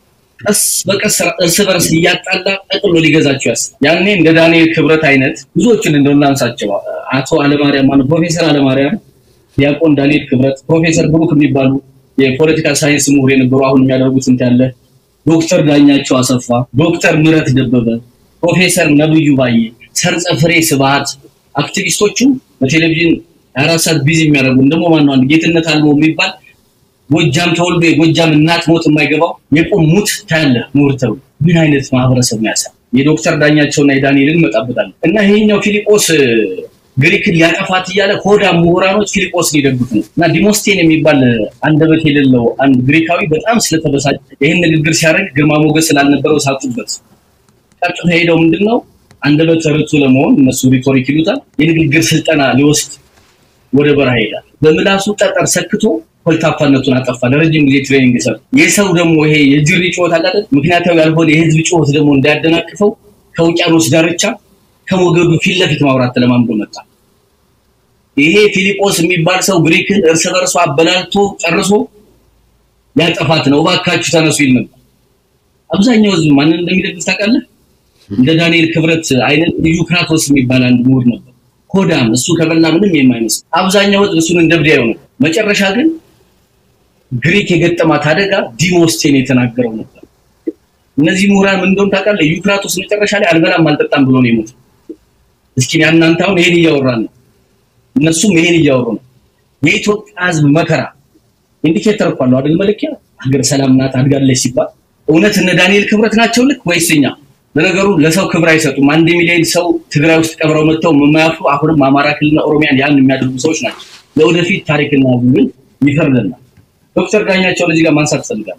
ቀስ በቀስ እርስ በርስ እያጣላ ጠቅሎ ሊገዛቸው ያስብ። ያኔ እንደ ዳንኤል ክብረት አይነት ብዙዎችን እንደው እናንሳቸው። አቶ አለማርያም ማለት ፕሮፌሰር አለማርያም፣ ዲያቆን ዳንኤል ክብረት፣ ፕሮፌሰር ብሩክ የሚባሉ የፖለቲካል ሳይንስ ምሁር የነበሩ አሁን የሚያደርጉት እንትን ያለ ዶክተር ዳኛቸው አሰፋ፣ ዶክተር ምህረት ደበበ፣ ፕሮፌሰር ነብዩ ባዬ፣ ሰርጸ ፍሬ ስብሐት አክቲቪስቶቹ በቴሌቪዥን አራት ሰዓት ቢዚ የሚያደርጉን ደግሞ ማነው? አንድ ጌትነት አልሞ የሚባል ጎጃም ተወልዶ የጎጃም እናት ሞት የማይገባው የቁም ሙት ታያለ ምሁር ተብሎ ምን አይነት ማህበረሰብ ነው ያሳ የዶክተር ዳኛቸውና የዳንኤልን እንመጣበታለን እና ይሄኛው ፊሊጶስ ግሪክን ሊያጠፋት እያለ ሆዳ ምሁራኖች ፊሊጶስን ይደግፉ ነው እና ዲሞስቴን የሚባል አንደበት የሌለው አንድ ግሪካዊ በጣም ስለተበሳጨ ይህን ንግግር ሲያደርግ ግርማ ሞገስ ስላልነበረው ሳቁበት። ቀጥታ ሄደው ምንድን ነው አንደበተ ርቱዕ ለመሆን እነሱ ሪቶሪክ ይሉታል የንግግር ስልጠና ሊወስድ ወደ በረሃ ይሄዳል። በምላሱ ጠጠር ሰክቶ ኮልታፋነቱን አጠፋ። ለረጅም ጊዜ ትሬኒንግ ሰር የሰው ደግሞ ይሄ የጅሪ ጩኸት አለ አይደል? ምክንያታዊ ያልሆነ የህዝብ ጩኸት ደግሞ እንዳያደናቅፈው ከውቅያኖስ ዳርቻ ከሞገዱ ፊት ለፊት ማውራት ተለማምዶ መጣ። ይሄ ፊሊጶስ የሚባል ሰው ግሪክን እርስ በርሱ አበላልቶ ጨርሶ ያጠፋት ነው፣ እባካችሁ ተነሱ ይል ነበር። አብዛኛው ህዝብ ማንን እንደሚደግፍ ታውቃለህ? እንደ ዳንኤል ክብረት አይነት ልዩ ክራቶስ የሚባል አንድ ምሁር ነበር። ሆዳም እሱ ከበላ ምንም የማይመስል አብዛኛው ህዝብ እሱን እንደ ብዳ ነው። መጨረሻ ግን ግሪክ የገጠማት አደጋ ዲሞስቴን የተናገረው ነበር። እነዚህ ምሁራን ምን እንደሆነ ታውቃለህ? ዩክራቶስ መጨረሻ ላይ አልበላም አልጠጣም ብሎ ነው የሞተው። እስኪ እናንተ አሁን ይሄን እያወራን ነው፣ እነሱም ይሄን እያወሩ ነው። የኢትዮጵያ ህዝብ መከራ ኢንዲኬተር እኮ አለው አይደል? መለኪያ ሀገር ሰላም ናት አድጋለች ሲባል እውነት እነ ዳንኤል ክብረት ናቸው ልክ ወይስ እኛ? ለነገሩ ለሰው ክብር አይሰጡም። አንድ ሚሊዮን ሰው ትግራይ ውስጥ ቀብረው መጥተው የማያፍሩ አሁንም አማራ ክልልና ኦሮሚያን ያን የሚያደርጉ ሰዎች ናቸው። ለወደፊት ታሪክና ግን ይፈርደናል። ዶክተር ዳኛቸው ለዚህ ጋር ማንሳት ፈልጋለሁ።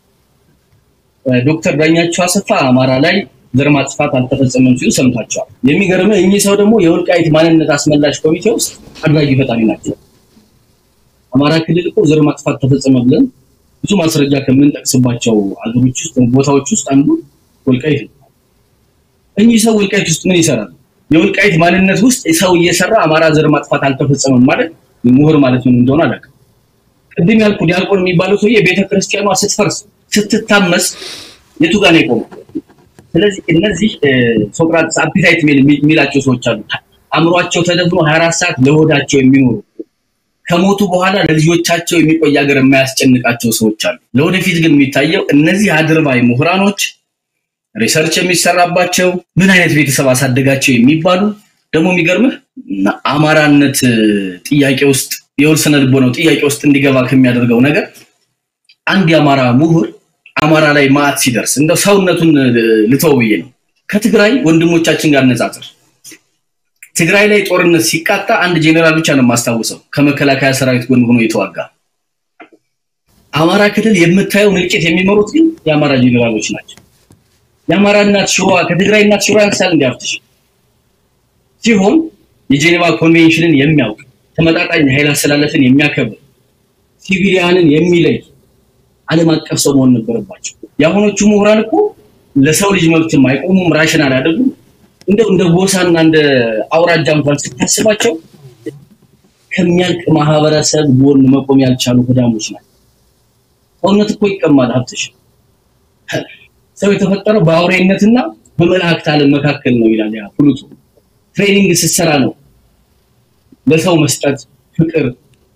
ዶክተር ዳኛቸው አሰፋ አማራ ላይ ዘር ማጥፋት አልተፈጸመም ሲሉ ሰምታቸዋል። የሚገርምህ እኚህ ሰው ደግሞ የወልቃይት ማንነት አስመላሽ ኮሚቴ ውስጥ አድራጊ ፈጣሪ ናቸው። አማራ ክልል እኮ ዘር ማጥፋት ተፈጸመ ብለን ብዙ ማስረጃ ከምንጠቅስባቸው አገሮች ውስጥ ቦታዎች ውስጥ አንዱ ወልቃይት ነው። እኚህ ሰው ወልቃይት ውስጥ ምን ይሰራል? የወልቃይት ማንነት ውስጥ ሰው እየሰራ አማራ ዘር ማጥፋት አልተፈጸመም ማለት ምሁር ማለት ምን እንደሆነ አላውቅም። ቅድም ያልኩ ዲያቆን የሚባለው ሰውዬ ቤተ ክርስቲያኗ ስትፈርስ ስትታመስ የቱ ጋር ነው የቆመው? ስለዚህ እነዚህ ሶቅራጥስ አፒታይት የሚላቸው ሰዎች አሉ። አእምሯቸው ተደፍኖ 24 ሰዓት ለሆዳቸው የሚኖሩ ከሞቱ በኋላ ለልጆቻቸው የሚቆይ ሀገር የማያስጨንቃቸው ሰዎች አሉ። ለወደፊት ግን የሚታየው እነዚህ አድርባይ ምሁራኖች ሪሰርች የሚሰራባቸው ምን አይነት ቤተሰብ አሳደጋቸው የሚባሉ ደግሞ የሚገርምህ አማራነት ጥያቄ ውስጥ የውል ስነ ልቦናው ጥያቄ ውስጥ እንዲገባ ከሚያደርገው ነገር አንድ የአማራ ምሁር አማራ ላይ ማዕት ሲደርስ እንደው ሰውነቱን ልተው ብዬ ነው ከትግራይ ወንድሞቻችን ጋር ነጻጽር ትግራይ ላይ ጦርነት ሲቃጣ አንድ ጄኔራል ብቻ ነው የማስታውሰው ከመከላከያ ሰራዊት ጎን ሆኖ የተዋጋ አማራ ክልል የምታየውን እልቂት የሚመሩት ግን የአማራ ጄኔራሎች ናቸው የአማራ እናት ሽሯ ከትግራይ እናት ሽሯ ያንሳል እንዲያፍትሽ ሲሆን የጄኔቫ ኮንቬንሽንን የሚያውቅ ተመጣጣኝ ኃይል አስተላለፍን የሚያከብር ሲቪሊያንን የሚለይ ዓለም አቀፍ ሰው መሆን ነበረባቸው። የአሁኖቹ ምሁራን እኮ ለሰው ልጅ መብትም አይቆሙም፣ ራሽናል አይደሉም። እንደው እንደ ጎሳና እንደ አውራጃ እንኳን ስታስባቸው ከሚያልቅ ማህበረሰብ ጎን መቆም ያልቻሉ ህዳሞች ናቸው። ሰውነት እኮ ይቀማል ሀብትሽ። ሰው የተፈጠረው በአውሬነትና በመላእክት ዓለም መካከል ነው ይላል ያ ፕሉቶ። ትሬኒንግ ስትሰራ ነው ለሰው መስጠት፣ ፍቅር፣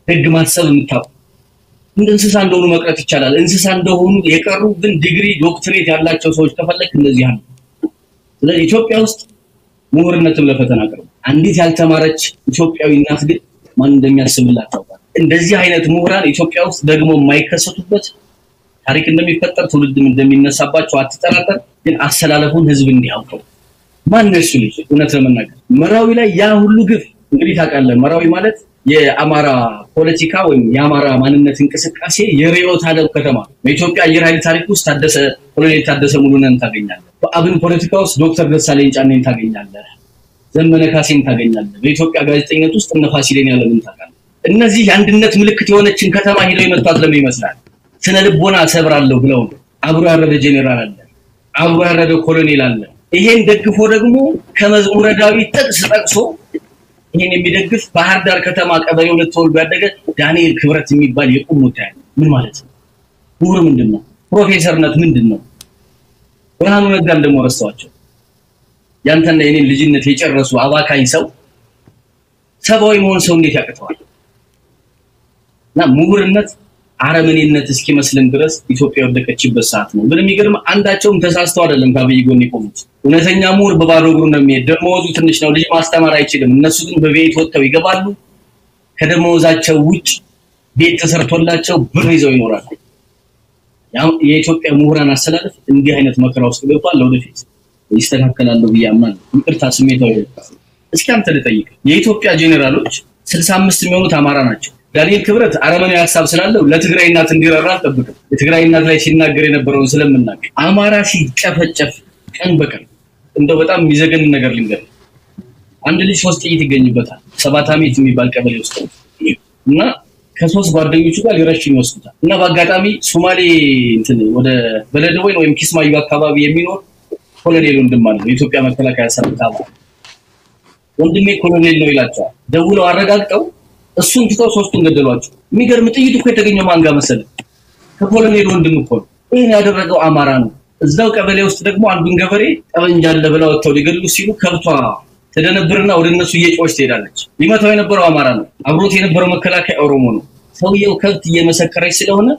ህግ ማሰብ የምታውቁ እንደ እንስሳ እንደሆኑ መቅረት ይቻላል። እንስሳ እንደሆኑ የቀሩ ግን ዲግሪ ዶክትሬት ያላቸው ሰዎች ከፈለክ እንደዚህ አሉ። ስለዚህ ኢትዮጵያ ውስጥ ምሁርነትም ለፈተና ቀርቡ። አንዲት ያልተማረች ኢትዮጵያዊ እናት ግን ማን እንደሚያስብላት ታውቃል። እንደዚህ አይነት ምሁራን ኢትዮጵያ ውስጥ ደግሞ የማይከሰቱበት ታሪክ እንደሚፈጠር ትውልድም እንደሚነሳባቸው አትጠራጠር። ግን አሰላለፉን ህዝብ እንዲያውቀው ማን እሱ ልጅ እውነት ለመናገር መራዊ ላይ ያ ሁሉ ግፍ እንግዲህ ታውቃለህ። መራዊ ማለት የአማራ ፖለቲካ ወይም የአማራ ማንነት እንቅስቃሴ የርዕዮተ ዓለም ከተማ በኢትዮጵያ አየር ኃይል ታሪክ ውስጥ ታደሰ ኮሎኔል ታደሰ ሙሉነን ታገኛለህ። በአብን ፖለቲካ ውስጥ ዶክተር ደሳለኝ ጫኔን ታገኛለህ። ዘመነ ካሴን ታገኛለህ። በኢትዮጵያ ጋዜጠኝነት ውስጥ እነ ፋሲሌን ያለምን ታውቃለህ። እነዚህ የአንድነት ምልክት የሆነችን ከተማ ሂደው የመቷት ለምን ይመስላል? ስነ ልቦና ሰብራለሁ ብለው ነው። አብሮ ያረደ ጄኔራል አለ፣ አብሮ ያረደ ኮሎኔል አለ። ይሄን ደግፎ ደግሞ ከመዝሙረ ዳዊት ጥቅስ ጠቅሶ ይሄን የሚደግፍ ባህር ዳር ከተማ ቀበሌ ሁለት ተወልዶ ያደገ ዳንኤል ክብረት የሚባል የቁም ወታደር ምን ማለት ነው? ምሁር ምንድን ነው? ፕሮፌሰርነት ምንድን ነው? ብርሃኑ ነጋን ደግሞ ረስተዋቸው ያንተና የኔን ልጅነት የጨረሱ አባካኝ ሰው ሰብአዊ መሆን ሰው እንዴት ያቅተዋል? እና ምሁርነት አረመኔነት እስኪመስልን ድረስ ኢትዮጵያ የወደቀችበት ሰዓት ነው። ግን የሚገርም አንዳቸውም ተሳስተው አይደለም ከአብይ ጎን የቆሙት። እውነተኛ ምሁር በባዶ እግሩ ነው የሚሄድ። ደመወዙ ትንሽ ነው፣ ልጅ ማስተማር አይችልም። እነሱ ግን በቤት ወጥተው ይገባሉ። ከደመወዛቸው ውጭ ቤት ተሰርቶላቸው ብር ይዘው ይኖራሉ። የኢትዮጵያ ምሁራን አስተላለፍ እንዲህ አይነት መከራ ውስጥ ገብቷል። ለወደፊት ይስተካከላለሁ ብዬ አምናለሁ። ይቅርታ ስሜታዊ እስኪ አንተ ልጠይቅ። የኢትዮጵያ ጄኔራሎች ስልሳ አምስት የሚሆኑት አማራ ናቸው። ዳንኤል ክብረት አረመናዊ ሀሳብ ስላለው ለትግራይ እናት እንዲረራ አልጠብቅም። የትግራይ እናት ላይ ሲናገር የነበረውን ስለምናውቅ አማራ ሲጨፈጨፍ ቀን በቀን እንደው በጣም የሚዘገን ነገር ልንገር። አንድ ልጅ ሶስት ጥይት ይገኝበታል ሰባት አሜት የሚባል ቀበሌ ውስጥ እና ከሶስት ጓደኞቹ ጋር ሊረሽን ይወስዱታል እና በአጋጣሚ ሶማሌ እንትን ወደ በለደወይን ወይም ኪስማዩ አካባቢ የሚኖር ኮሎኔል ወንድም አለ የኢትዮጵያ መከላከያ ሰራዊት አባል ወንድሜ ኮሎኔል ነው ይላቸዋል። ደውለው አረጋግጠው እሱን ትተው ሶስቱን ገደሏቸው። የሚገርም ጥይት እኮ የተገኘው ማን ጋር መሰለህ? ከኮሎኔል ወንድም እኮ ነው። ይህን ያደረገው አማራ ነው። እዛው ቀበሌ ውስጥ ደግሞ አንዱን ገበሬ ጠመንጃ አለ ብለው ወጥተው ሊገድሉ ሲሉ ከብቷ ተደነብርና ወደ እነሱ እየጮች ትሄዳለች። ሊመታው የነበረው አማራ ነው። አብሮት የነበረው መከላከያ ኦሮሞ ነው። ሰውየው ከብት እየመሰከረች ስለሆነ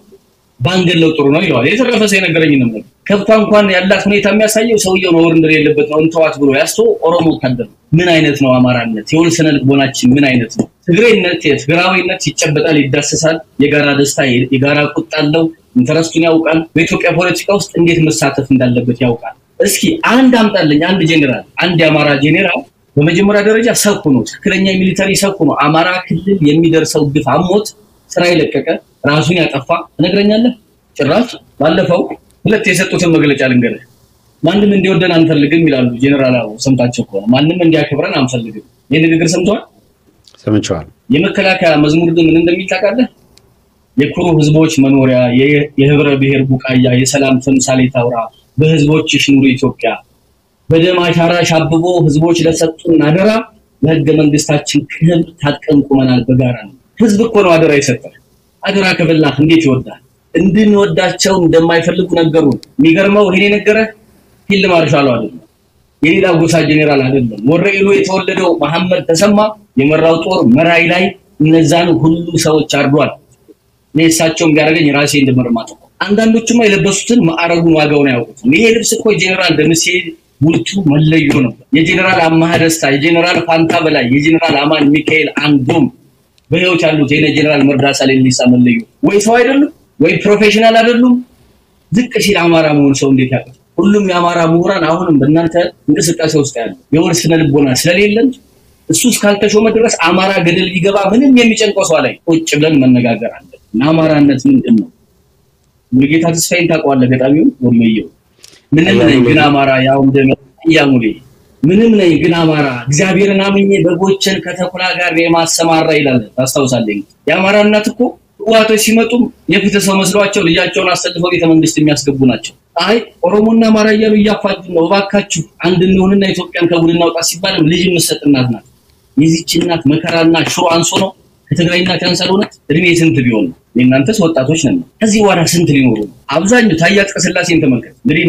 ባንገለው ጥሩ ነው ይለዋል። የተረፈ ሰው የነገረኝ ነው። ከብቷ እንኳን ያላት ሁኔታ የሚያሳየው ሰውየው ነውር እንደሌለበት ነው። እንተዋት ብሎ ያስቶ ኦሮሞ ወታደር ምን አይነት ነው አማራነት? የወል ስነ ልቦናችን ምን አይነት ነው? ትግሬነት፣ ትግራዊነት ይጨበጣል፣ ይዳሰሳል። የጋራ ደስታ፣ የጋራ ቁጣ አለው። ኢንተረስቱን ያውቃል። በኢትዮጵያ ፖለቲካ ውስጥ እንዴት መሳተፍ እንዳለበት ያውቃል። እስኪ አንድ አምጣልኝ፣ አንድ ጄኔራል፣ አንድ የአማራ ጄኔራል በመጀመሪያ ደረጃ ሰኩ ነው፣ ትክክለኛ ሚሊተሪ ሰኩ ነው። አማራ ክልል የሚደርሰው ግፍ አሞት ስራ የለቀቀ ራሱን ያጠፋ ትነግረኛለህ? ጭራሽ ባለፈው ሁለት የሰጡትን መግለጫ ልንገርህ። ማንም እንዲወደን አንፈልግም ይላሉ ጄኔራል ሰምታቸው ከሆነ ማንም እንዲያከብረን አንፈልግም። ይህ ንግግር ሰምተዋል? ሰምቸዋል። የመከላከያ መዝሙር ግን ምን እንደሚል ታውቃለህ? የኩሩ ህዝቦች መኖሪያ፣ የህብረ ብሔር ቡቃያ፣ የሰላም ተምሳሌት አውራ፣ በህዝቦችሽ ኑሪ ኢትዮጵያ፣ በደም አሻራሽ አብቦ ህዝቦች ለሰጡን አደራ፣ ለህገ መንግስታችን ክብር ታጥቀን ቁመናል በጋራ ነው። ህዝብ እኮ ነው አደራ የሰጠህ። አደራ ከበላህ እንዴት ይወዳል? እንድንወዳቸው እንደማይፈልጉ ነገሩን። የሚገርመው ይሄን የነገረህ ፊልድ ማርሻሉ አይደለም፣ የሌላ ጎሳ ጄኔራል አይደለም። ወረኢሉ የተወለደው መሐመድ ተሰማ የመራው ጦር መራይ ላይ እነዛን ሁሉ ሰዎች አርዷል። እኔ እሳቸውም ቢያደርገኝ ራሴ እንደመርማት አንዳንዶቹማ የለበሱትን ማዕረጉን ዋጋውን አያውቁትም። ይሄ ልብስ እኮ የጄኔራል ደምሴ ቡልቱ መለዮ ነበር። የጄኔራል አማሃ ደስታ፣ የጄኔራል ፋንታ በላይ፣ የጄኔራል አማን ሚካኤል አንዶም በህይወት ያሉት የነ ጄኔራል መርዳሳ ሌሊሳ መለዮ ወይ ሰው አይደሉም ወይ ፕሮፌሽናል አይደሉም። ዝቅ ሲል አማራ መሆን ሰው እንዴት ያውቃል? ሁሉም የአማራ ምሁራን አሁንም በእናንተ እንቅስቃሴ ውስጥ ያሉ የወል ስነ ልቦና ስለሌለን እሱ እስካልተሾመ ድረስ አማራ ገደል ቢገባ ምንም የሚጨንቀው ሰው ላይ ቁጭ ብለን መነጋገር አለ። አማራነት ምንድን ነው? ሙሉጌታ ተስፋዬን ታውቀዋለህ? ገጣሚውን ወሎየው ምንም ነኝ ግን አማራ ያው እንደያሙሌ ምንም ነኝ ግን አማራ እግዚአብሔርን አምኜ በጎችን ከተኩላ ጋር የማሰማራ ይላል። ታስታውሳለህ? የአማራ እናት እኮ ህወሓቶች ሲመጡም የፍትህ ሰው መስሏቸው ልጃቸውን አሰልፈው ቤተ መንግስት የሚያስገቡ ናቸው። አይ ኦሮሞና አማራ እያሉ እያፋጁ ነው፣ እባካችሁ አንድ እንሆንና ኢትዮጵያን ከጉድ እናውጣ ሲባልም ልጅ የምትሰጥ እናት ናት። የዚች እናት መከራና ሽሮ አንሶ ነው ከትግራይ እናት ያንሳል። እውነት እድሜ ስንት ቢሆን ነው? የእናንተስ ወጣቶች ነን። ከዚህ በኋላ ስንት ሊኖሩ ነው? አብዛኛው ታዬ አጽቀሥላሴን ተመልከት እንግዲህ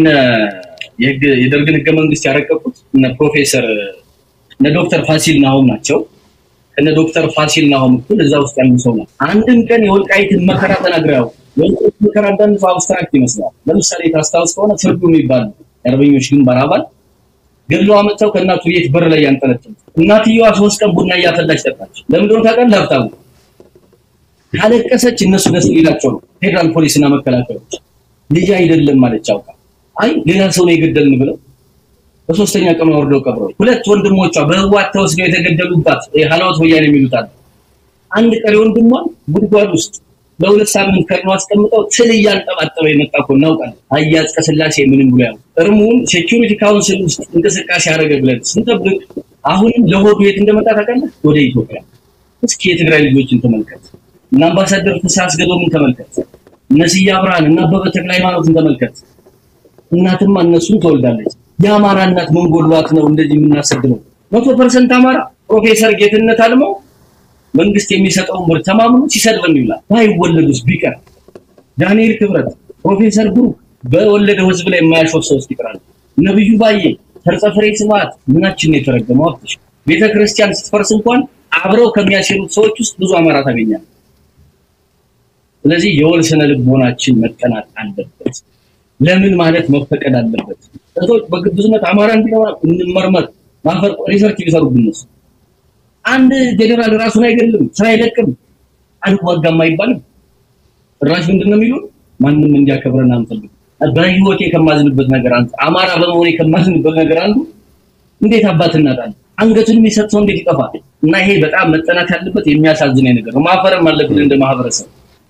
የደርግን ህገ መንግስት ያረቀቁት እነ ፕሮፌሰር እነ ዶክተር ፋሲል ናሆም ናቸው። ከነ ዶክተር ፋሲል ናሆም እኩል እዛ ውስጥ ያሉ ሰው ነው። አንድም ቀን የወልቃይትን መከራ ተናግረው የወልቃይት መከራ አንዳንድ ሰው አብስትራክት ይመስላል። ለምሳሌ ታስታውስ ከሆነ ፍርዱ የሚባል የአርበኞች ግንባር አባል ገድለው አመጣው ከእናቱ ቤት በር ላይ ያንጠለጠሉ። እናትየዋ ሶስት ቀን ቡና እያፈላች ጠጣች። ለምን እንደሆነ ታውቃለህ? ሀብታሙ ካለቀሰች እነሱ ደስ ሊላቸው ነው። ፌዴራል ፖሊስና መከላከያዎች ልጅ አይደለም ማለች አውቃ አይ ሌላ ሰው ነው የገደልን ብለው በሶስተኛ ቀን ወርደው ቀብረው ሁለት ወንድሞቿ በህዋት ተወስደው የተገደሉባት ሀላወት ወያኔ የሚሉት አለ። አንድ ቀሪ ወንድሟን ጉድጓድ ውስጥ ለሁለት ሳምንት ከድነው አስቀምጠው ትል እያንጠባጠበ የመጣ እኮ እናውቃለን። አያዝ ቀስላሴ ምንም ብሎ ያው እርሙን ሴኪሪቲ ካውንስል ውስጥ እንቅስቃሴ ያደረገ ብለን ስንጠብቅ አሁንም ለሆዱ የት እንደመጣ ታውቃለህ? ወደ ኢትዮጵያ። እስኪ የትግራይ ልጆችን ተመልከት እና አምባሳደር ፍስሐ አስገዶምን ተመልከት፣ እነ ስዬ አብርሃን እና አበበ ተክለ ሃይማኖትን ተመልከት። እናትማ እነሱን ትወልዳለች። የአማራ እናት ምን ጎድሏት ነው እንደዚህ የምናሰድነው? መቶ ፐርሰንት አማራ ፕሮፌሰር ጌትነት አልመው መንግስት የሚሰጠውን ብር ተማምኖ ሲሰድበን ይውላል። ባይወለዱስ ቢቀር ዳንኤል ክብረት፣ ፕሮፌሰር ብሩክ በወለደው ህዝብ ላይ የማያሾፍ ሰው ይቀራል። ነብዩ ባዬ፣ ተርጸፍሬ ስብሐት ምናችን ነው የተረገመው? አብትሽ ቤተ ክርስቲያን ስትፈርስ እንኳን አብረው ከሚያሴሩት ሰዎች ውስጥ ብዙ አማራ ታገኛለህ። ስለዚህ የወል ስነ ልቦናችን መጠናት አለበት። ለምን ማለት መፈቀድ አለበት። ሰዎች በግብዝነት አማራ እንዲኖር እንመርመር ማፈር ሪሰርች ሊሰሩብን ነው። አንድ ጀነራል ራሱን አይገድልም፣ ስራ አይለቅም፣ አልዋጋም አይባልም። ጭራሽ ምንድን ነው የሚሉን? ማንም እንዲያከብረን አንፈልግም። በህይወቴ ከማዝንበት ነገር አንዱ አማራ በመሆኔ ከማዝንበት ነገር አንዱ እንዴት አባት እናጣለን? አንገቱን የሚሰጥ ሰው እንዴት ይጠፋል? እና ይሄ በጣም መጠናት ያለበት የሚያሳዝነኝ ነገር ነው። ማፈርም አለብን እንደ ማህበረሰብ።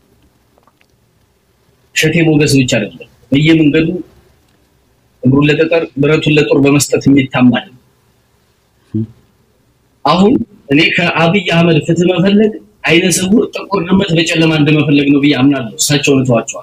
እሸቴ ሞገስ ብቻ አይደለም በየመንገዱ እግሩን ለጠጠር ብረቱን ለጦር በመስጠት የሚታማል። አሁን እኔ ከአብይ አህመድ ፍትህ መፈለግ አይነ ስውር ጥቁር ድመት በጨለማ እንደመፈለግ ነው ብዬ አምናለሁ። እሳቸውን እተዋቸዋል።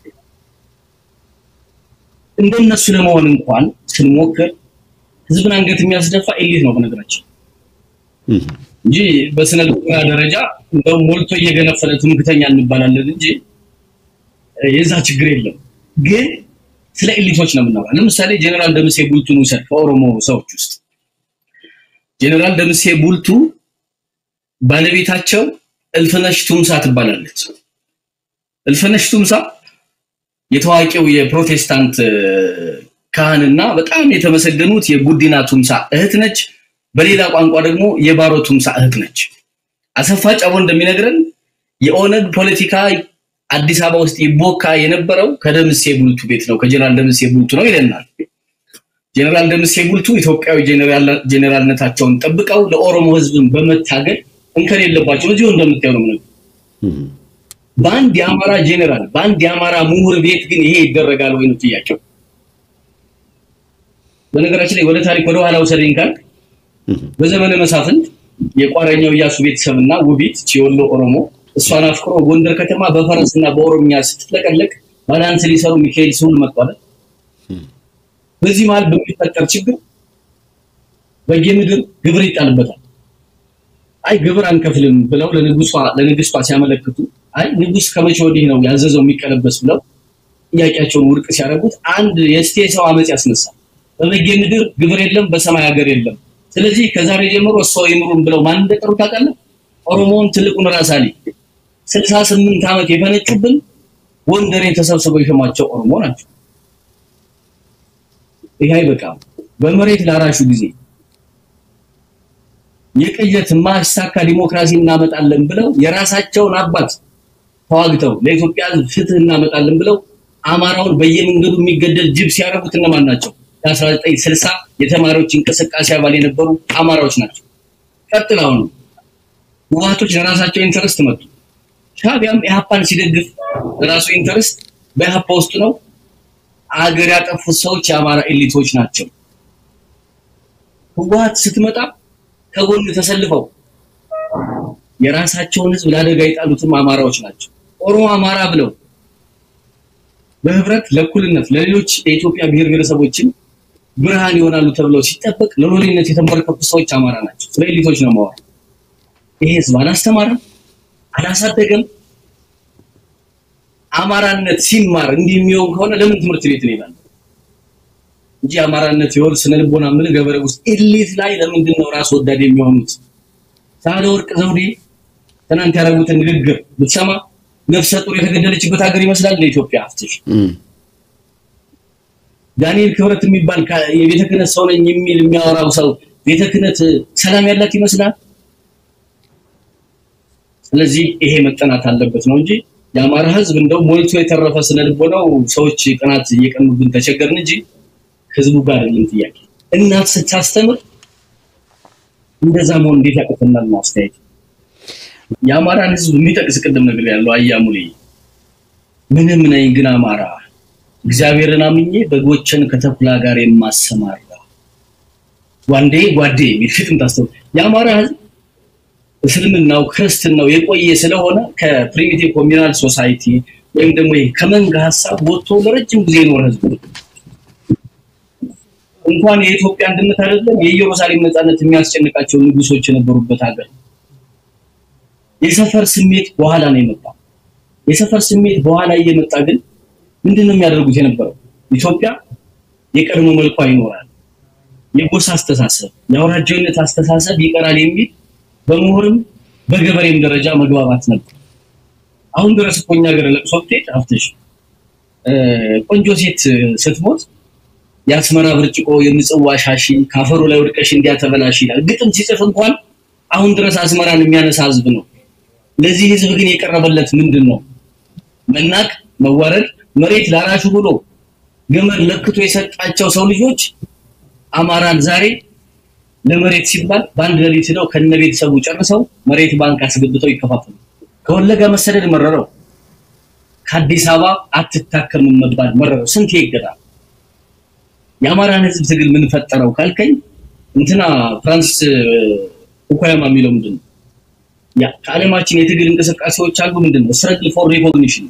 እንደነሱ ለመሆን እንኳን ስንሞክር ህዝብን አንገት የሚያስደፋ ኤሊት ነው በነገራችን እንጂ በስነ ልቦና ደረጃ እንደውም ሞልቶ እየገነፈለ ትምክተኛ እንባላለን እንጂ የዛ ችግር የለም። ግን ስለ ኤሊቶች ነው የምናወራ። ለምሳሌ ጀነራል ደምሴ ቡልቱን ውሰድ። ከኦሮሞ ሰዎች ውስጥ ጀነራል ደምሴ ቡልቱ ባለቤታቸው እልፍነሽ ቱምሳ ትባላለች። እልፍነሽ ቱምሳ የታዋቂው የፕሮቴስታንት ካህንና በጣም የተመሰገኑት የጉዲና ቱምሳ እህት ነች። በሌላ ቋንቋ ደግሞ የባሮ ቱምሳ እህት ነች። አሰፋ ጫቦ እንደሚነግረን የኦነግ ፖለቲካ አዲስ አበባ ውስጥ ይቦካ የነበረው ከደምሴ ቡልቱ ቤት ነው፣ ከጀነራል ደምሴ ቡልቱ ነው ይለናል። ጀነራል ደምሴ ቡልቱ ኢትዮጵያዊ ጀነራልነታቸውን ጠብቀው ለኦሮሞ ሕዝብን በመታገል እንከን የለባቸው። እዚሁ እንደምታየው ነው ነገር በአንድ የአማራ ጀነራል በአንድ የአማራ ምሁር ቤት ግን ይሄ ይደረጋል ወይ ነው ጥያቄው። በነገራችን ላይ ወደ ታሪክ ወደ ኋላ ውሰደኝ ካልክ በዘመነ መሳፍንት የቋረኛው እያሱ ቤተሰብና ውቢት የወሎ ኦሮሞ እሷን አፍቅሮ ጎንደር ከተማ በፈረስና በኦሮምኛ ስትለቀለቅ ባላንስ ሊሰሩ ሚካኤል ስሁል መጥቷል። በዚህ መሀል በሚፈጠር ችግር በየምድር ግብር ይጣልበታል። አይ ግብር አንከፍልም ብለው ለንጉሷ ለንግስቷ ሲያመለክቱ አይ ንጉስ ከመቼ ወዲህ ነው ያዘዘው የሚቀለበስ ብለው ጥያቄያቸውን ውድቅ ሲያደርጉት አንድ የስቴ ሰው አመፅ ያስነሳል። በበጌ ምድር ግብር የለም፣ በሰማይ ሀገር የለም። ስለዚህ ከዛሬ ጀምሮ እሷ ይምሩን ብለው ማን እንደጠሩ ታውቃለህ? ኦሮሞውን ትልቁን ራስ አሊ ስልሳ ስምንት ዓመት የፈነጩብን ጎንደሬን ተሰብስበው የሸሟቸው ኦሮሞ ናቸው። ይህ አይበቃም። በመሬት ላራሹ ጊዜ የቅየት ማሳካ ዲሞክራሲ እናመጣለን ብለው የራሳቸውን አባት ተዋግተው ለኢትዮጵያ ፍትህ እናመጣለን ብለው አማራውን በየመንገዱ የሚገደል ጅብ ሲያደርጉት እነማን ናቸው? የ1960 የተማሪዎች እንቅስቃሴ አባል የነበሩ አማራዎች ናቸው። ቀጥለው ነው ህወሓቶች ለራሳቸው ኢንተረስት መጡ። ሻዕቢያም ኢህአፓን ሲደግፍ ለራሱ ኢንተረስት በኢህአፓ ውስጥ ነው። አገር ያጠፉት ሰዎች የአማራ ኤሊቶች ናቸው። ህወሓት ስትመጣ ከጎን ተሰልፈው የራሳቸውን ህዝብ ለአደጋ የጣሉትም አማራዎች ናቸው። ኦሮሞ አማራ ብለው በህብረት ለእኩልነት ለሌሎች የኢትዮጵያ ብሔር ብሔረሰቦችን ብርሃን ይሆናሉ ተብለው ሲጠበቅ ለሎሌነት የተንበረከኩ ሰዎች አማራ ናቸው። ስለ ኤሊቶች ነው ማወራ። ይሄ ህዝብ አላስተማረም፣ አላሳደገም። አማራነት ሲማር እንዲህ የሚሆን ከሆነ ለምን ትምህርት ቤት ነው ይላል እንጂ አማራነት የወል ስነ ልቦና ምን ገበሬ ውስጥ ኤሊት ላይ ለምንድን ነው ራስ ወዳድ የሚሆኑት? ሳህለወርቅ ዘውዴ ትናንት ያደረጉትን ንግግር ብትሰማ ነፍሰ ጡር የተገደለችበት ሀገር ይመስላል ለኢትዮጵያ አፍትሽ ዳንኤል ክብረት የሚባል የቤተ ክህነት ሰው ነኝ የሚል የሚያወራው ሰው ቤተ ክህነት ሰላም ያላት ይመስላል። ስለዚህ ይሄ መጠናት አለበት ነው እንጂ የአማራ ህዝብ እንደው ሞልቶ የተረፈ ስለልቦናው ሰዎች ቅናት እየቀኑብን ተቸገርን እንጂ ህዝቡ ጋር አይደለም ጥያቄ። እናት ስታስተምር እንደዛ መሆን እንዴት ያቅተናል ነው አስተያየት። የአማራን ህዝብ የሚጠቅስ ቅድም ነገር ያለው አያሙሌ ምንም ነኝ ግን አማራ እግዚአብሔርን አምኜ በጎችን ከተኩላ ጋር የማሰማራ ዋንዴ ጓዴ የሚል ግጥም ታስተው የአማራ ህዝብ እስልምናው ክርስትናው የቆየ ስለሆነ ከፕሪሚቲቭ ኮሚናል ሶሳይቲ ወይም ደግሞ ከመንጋ ሀሳብ ወጥቶ ለረጅም ጊዜ የኖረ ህዝብ ነው። እንኳን የኢትዮጵያ አንድነት አይደለም የኢየሩሳሌም ነፃነት የሚያስጨንቃቸው ንጉሶች የነበሩበት ሀገር የሰፈር ስሜት በኋላ ነው የመጣው። የሰፈር ስሜት በኋላ እየመጣ ግን ምንድን ነው የሚያደርጉት የነበረው? ኢትዮጵያ የቀድሞ መልኳ ይኖራል፣ የጎሳ አስተሳሰብ፣ የአውራጃዊነት አስተሳሰብ ይቀራል የሚል በምሁርም በገበሬም ደረጃ መግባባት ነበር። አሁን ድረስ እኮ እኛ ሀገር ለቅሶ ብትሄድ አፍትሽ ቆንጆ ሴት ስትሞት የአስመራ ብርጭቆ የምጽዋ ሻሺ ካፈሩ ላይ ወድቀሽ እንዲያተበላሽ ይላል። ግጥም ሲጽፍ እንኳን አሁን ድረስ አስመራን የሚያነሳ ህዝብ ነው። ለዚህ ህዝብ ግን የቀረበለት ምንድን ነው? መናቅ፣ መዋረድ፣ መሬት ላራሹ ብሎ ገመድ ለክቶ የሰጣቸው ሰው ልጆች አማራን ዛሬ ለመሬት ሲባል በአንድ ሌሊት ሄደው ከነ ቤተሰቡ ጨርሰው መሬት ባንክ አስገብተው ይከፋፈሉ። ከወለጋ መሰደድ መረረው። ከአዲስ አበባ አትታከምም መባል መረረው። ስንት ይገዳል። የአማራን ህዝብ ትግል ምን ፈጠረው ካልከኝ እንትና ፍራንስ ፉኩያማ የሚለው ምንድን ነው? ያ ከዓለማችን የትግል እንቅስቃሴዎች አንዱ ምንድን ነው? ስትረግል ፎር ሪኮግኒሽን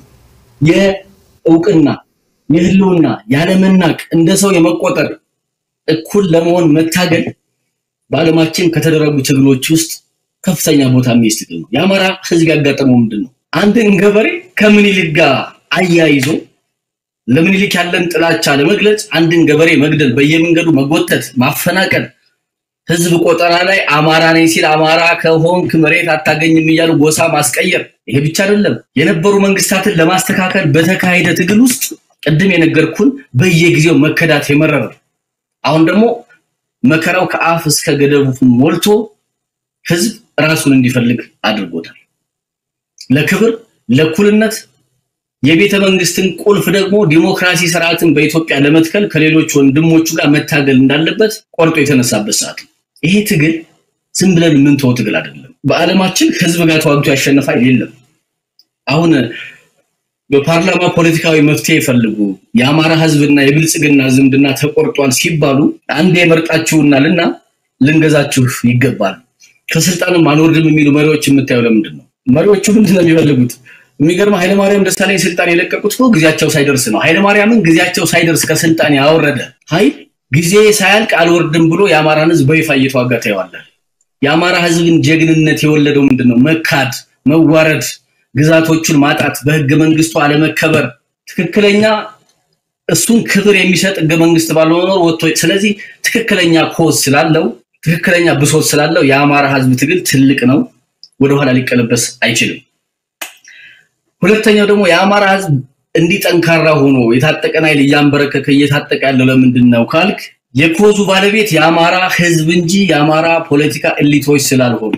የእውቅና የህልውና ያለመናቅ እንደ ሰው የመቆጠር እኩል ለመሆን መታገል በዓለማችን ከተደረጉ ትግሎች ውስጥ ከፍተኛ ቦታ የሚይዝ ትግል ነው። የአማራ ህዝብ ያጋጠመው ምንድን ነው? አንድን ገበሬ ከምኒልክ ጋር አያይዞ ለምኒልክ ያለን ጥላቻ ለመግለጽ አንድን ገበሬ መግደል፣ በየመንገዱ መጎተት፣ ማፈናቀል፣ ህዝብ ቆጠራ ላይ አማራ ነኝ ሲል አማራ ከሆንክ መሬት አታገኝም እያሉ ጎሳ ማስቀየር። ይሄ ብቻ አይደለም። የነበሩ መንግስታትን ለማስተካከል በተካሄደ ትግል ውስጥ ቅድም የነገርኩን በየጊዜው መከዳት የመረረ አሁን ደግሞ መከራው ከአፍ እስከ ገደቡ ሞልቶ ህዝብ ራሱን እንዲፈልግ አድርጎታል። ለክብር ለእኩልነት የቤተ መንግስትን ቁልፍ ደግሞ ዲሞክራሲ ስርዓትን በኢትዮጵያ ለመትከል ከሌሎች ወንድሞቹ ጋር መታገል እንዳለበት ቆርጦ የተነሳበት ሰዓት ነው። ይሄ ትግል ዝም ብለን የምንተወው ትግል አይደለም። በዓለማችን ህዝብ ጋር ተዋግቶ ያሸነፈ የለም። አሁን በፓርላማ ፖለቲካዊ መፍትሄ ይፈልጉ የአማራ ህዝብና የብልጽግና ዝምድና ተቆርጧል ሲባሉ አንድ የመርጣችሁናልና ልንገዛችሁ ይገባል ከስልጣንም አንወርድም የሚሉ መሪዎች የምታየው ለምንድን ነው? መሪዎቹ ምንድን ነው የሚፈልጉት? የሚገርመው ኃይለማርያም ደሳለኝ ስልጣን የለቀቁት እኮ ጊዜያቸው ሳይደርስ ነው። ኃይለማርያምን ጊዜያቸው ሳይደርስ ከስልጣን ያወረደ ኃይል ጊዜ ሳያልቅ አልወርድም ብሎ የአማራን ህዝብ በይፋ እየተዋጋ ታየዋለህ። የአማራ ህዝብን ጀግንነት የወለደው ምንድን ነው? መካድ፣ መዋረድ፣ ግዛቶቹን ማጣት፣ በህገ መንግስቱ አለመከበር፣ ትክክለኛ እሱን ክብር የሚሰጥ ህገ መንግስት ባለመኖር ወጥቶ ስለዚህ ትክክለኛ ኮዝ ስላለው ትክክለኛ ብሶት ስላለው የአማራ ህዝብ ትግል ትልቅ ነው። ወደኋላ ሊቀለበስ አይችልም። ሁለተኛው ደግሞ የአማራ ህዝብ እንዲህ ጠንካራ ሆኖ የታጠቀን ኃይል እያንበረከከ እየታጠቀ ያለው ለምንድን ነው ካልክ የኮዙ ባለቤት የአማራ ህዝብ እንጂ የአማራ ፖለቲካ ኤሊቶች ስላልሆኑ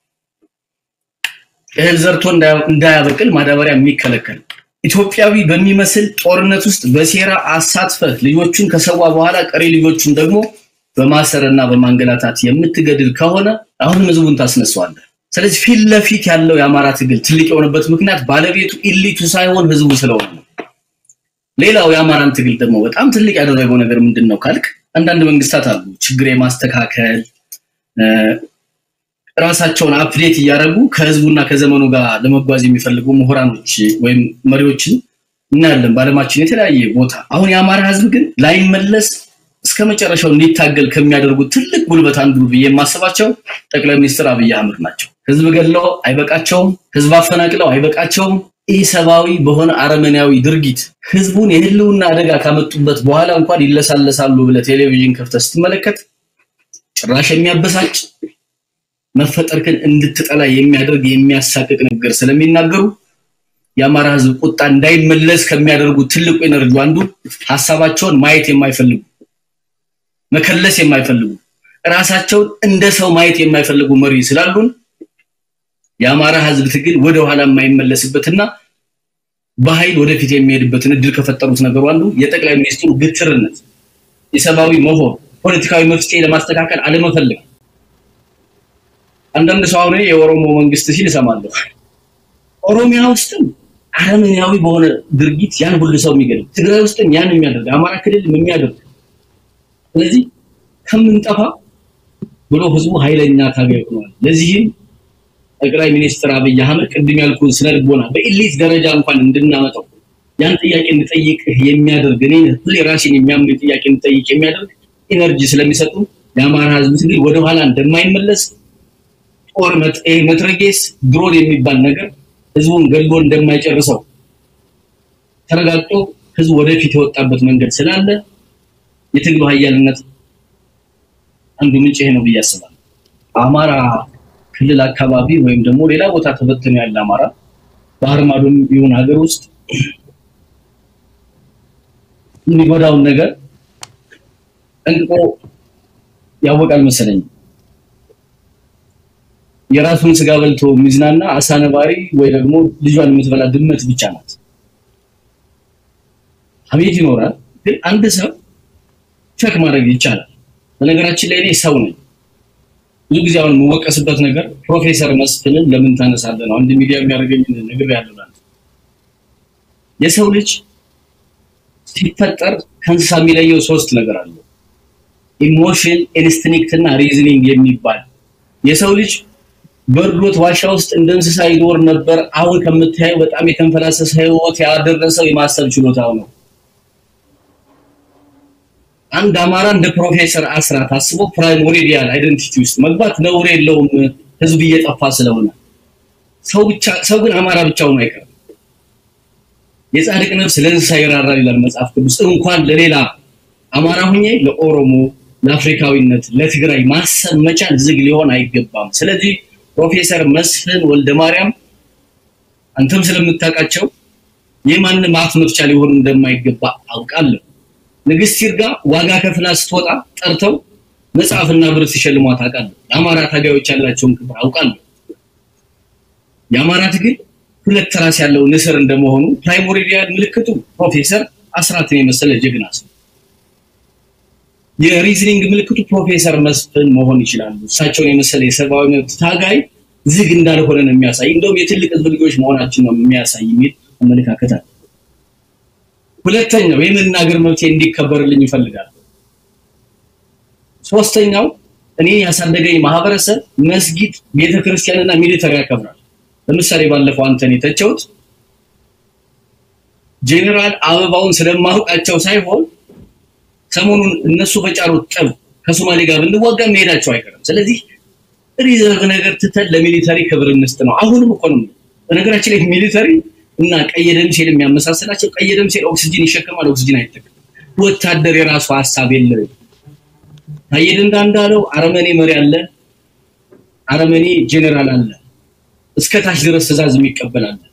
እህል ዘርቶ እንዳያበቅል ማዳበሪያ የሚከለከል ኢትዮጵያዊ በሚመስል ጦርነት ውስጥ በሴራ አሳትፈህ ልጆቹን ከሰዋ በኋላ ቀሪ ልጆቹን ደግሞ በማሰርና በማንገላታት የምትገድል ከሆነ አሁንም ህዝቡን ታስነሳዋለህ። ስለዚህ ፊት ለፊት ያለው የአማራ ትግል ትልቅ የሆነበት ምክንያት ባለቤቱ ኢሊቱ ሳይሆን ህዝቡ ስለሆነ ነው። ሌላው የአማራን ትግል ደግሞ በጣም ትልቅ ያደረገው ነገር ምንድን ነው ካልክ አንዳንድ መንግስታት አሉ ችግር የማስተካከል ራሳቸውን አፕዴት እያደረጉ ከህዝቡና ከዘመኑ ጋር ለመጓዝ የሚፈልጉ ምሁራኖች ወይም መሪዎችን እናያለን በዓለማችን የተለያየ ቦታ። አሁን የአማራ ህዝብ ግን ላይመለስ እስከ መጨረሻው እንዲታገል ከሚያደርጉት ትልቅ ጉልበት አንዱ ብዬ የማስባቸው ጠቅላይ ሚኒስትር አብይ አህመድ ናቸው። ህዝብ ገድለው አይበቃቸውም። ህዝብ አፈናቅለው አይበቃቸውም። ኢሰብአዊ በሆነ አረመኔያዊ ድርጊት ህዝቡን የህልውና አደጋ ካመጡበት በኋላ እንኳን ይለሳለሳሉ ብለህ ቴሌቪዥን ከፍተህ ስትመለከት ጭራሽ የሚያበሳጭ መፈጠርክን እንድትጠላ የሚያደርግ የሚያሳቅቅ ነገር ስለሚናገሩ የአማራ ህዝብ ቁጣ እንዳይመለስ ከሚያደርጉ ትልቁ ኤነርጂ አንዱ ሀሳባቸውን ማየት የማይፈልጉ መከለስ የማይፈልጉ ራሳቸውን እንደ ሰው ማየት የማይፈልጉ መሪ ስላሉን የአማራ ህዝብ ትግል ወደ ኋላ የማይመለስበትና በኃይል ወደፊት የሚሄድበትን እድል ከፈጠሩት ነገሩ አንዱ የጠቅላይ ሚኒስትሩ ግትርነት፣ የሰብአዊ መሆን፣ ፖለቲካዊ መፍትሄ ለማስተካከል አለመፈለግ። አንዳንድ ሰው አሁን የኦሮሞ መንግስት ሲል እሰማለሁ። ኦሮሚያ ውስጥም አረመኔያዊ በሆነ ድርጊት ያን ሁሉ ሰው የሚገድል፣ ትግራይ ውስጥም ያን የሚያደርግ፣ አማራ ክልል የሚያደርግ ስለዚህ ከምንጠፋ ብሎ ህዝቡ ኃይለኛ ታጋይ ሆኗል። ለዚህም ጠቅላይ ሚኒስትር አብይ አህመድ ቅድም ያልኩን ስነ ልቦና በኢሊት ደረጃ እንኳን እንድናመጣው ያን ጥያቄ እንድጠይቅ የሚያደርግ እኔ ሁሌ ራሴን የሚያምን ጥያቄ እንድጠይቅ የሚያደርግ ኢነርጂ ስለሚሰጡ የአማራ ህዝብ ትግል ወደኋላ እንደማይመለስ ጦር መትረጌስ ድሮን የሚባል ነገር ህዝቡን ገድሎ እንደማይጨርሰው ተረጋግጦ ህዝቡ ወደፊት የወጣበት መንገድ ስላለ የትግሉ ሀያልነት አንዱ ምንጭ ይሄ ነው ብዬ አስባለሁ። አማራ ክልል አካባቢ ወይም ደግሞ ሌላ ቦታ ተበትኖ ያለ አማራ ባህር ማዶም ይሁን ሀገር ውስጥ የሚጎዳውን ነገር ጠንቅቆ ያወቃል መሰለኝ። የራሱን ስጋ በልቶ የሚዝናና አሳ ነባሪ ወይ ደግሞ ልጇን የምትበላ ድመት ብቻ ናት። አቤት ይኖራል፣ ግን አንድ ሰው ቸክ ማድረግ ይቻላል። በነገራችን ላይ እኔ ሰው ነኝ። ብዙ ጊዜ አሁን የምወቀስበት ነገር ፕሮፌሰር መስፍንን ለምን ታነሳለህ ነው። አንድ ሚዲያ የሚያደርገኝ ነገር ያለው የሰው ልጅ ሲፈጠር ከእንስሳ የሚለየው ሶስት ነገር አለው። ኢሞሽን፣ ኢንስቲንክት እና ሪዝኒንግ የሚባል የሰው ልጅ በርዶት ዋሻ ውስጥ እንደ እንስሳ ይኖር ነበር። አሁን ከምታየው በጣም የተንፈላሰሰ ህይወት ያደረሰው የማሰብ ችሎታው ነው። አንድ አማራ እንደ ፕሮፌሰር አስራት አስቦ ፕራይሞሪዲያል አይደንቲቲ ውስጥ መግባት ነውር የለውም፣ ህዝብ እየጠፋ ስለሆነ። ሰው ብቻ ሰው ግን አማራ ብቻውን አይቀርም። የጻድቅ ነፍስ ለእንስሳ ይራራል ይላል መጽሐፍ ቅዱስ። እንኳን ለሌላ አማራ ሁኜ ለኦሮሞ፣ ለአፍሪካዊነት፣ ለትግራይ ማሰብ መቻል ዝግ ሊሆን አይገባም። ስለዚህ ፕሮፌሰር መስፍን ወልደ ማርያም አንተም ስለምታውቃቸው የማንም አፍ መፍቻ ሊሆኑ እንደማይገባ አውቃለሁ። ንግስት ይርጋ ዋጋ ከፍላ ስትወጣ ጠርተው መጽሐፍና ብር ሲሸልሟት አውቃለሁ። ለአማራ ታጋዮች ያላቸውን ክብር አውቃለሁ። የአማራ ትግል ሁለት ራስ ያለው ንስር እንደመሆኑ ፕራይሞሪዲያል ምልክቱ ፕሮፌሰር አስራትን የመሰለ ጀግና ሰው፣ የሪዝኒንግ ምልክቱ ፕሮፌሰር መስፍን መሆን ይችላሉ። እሳቸውን የመሰለ የሰብአዊ መብት ታጋይ ዝግ እንዳልሆነ ነው የሚያሳይ። እንደውም የትልቅ ህዝብ ልጆች መሆናችን ነው የሚያሳይ የሚል አመለካከት አለ። ሁለተኛው የመናገር መብቴ እንዲከበርልኝ ይፈልጋል። ሶስተኛው እኔ ያሳደገኝ ማህበረሰብ መስጊድ፣ ቤተክርስቲያንና ሚሊተሪ ያከብራል። ለምሳሌ ባለፈው አንተን የተቸውት ጄኔራል አበባውን ስለማውቃቸው ሳይሆን ሰሞኑን እነሱ በጫሩት ጠብ ከሶማሌ ጋር ብንዋጋ መሄዳቸው አይቀርም። ስለዚህ ሪዘርቭ ነገር ትተን ለሚሊተሪ ክብር እንስጥ ነው። አሁንም እኮ ነው። በነገራችን ላይ ሚሊተሪ እና ቀይ ደም ሴል የሚያመሳስላቸው ቀይ ደም ሴል ኦክሲጂን ይሸከማል፣ ኦክሲጂን አይጠቀም። ወታደር የራሱ ሀሳብ የለውም። ታዬ ደንዳ እንዳለው አረመኔ መሪ አለ፣ አረመኔ ጄኔራል አለ፣ እስከ ታች ድረስ ትእዛዝ የሚቀበል አለ።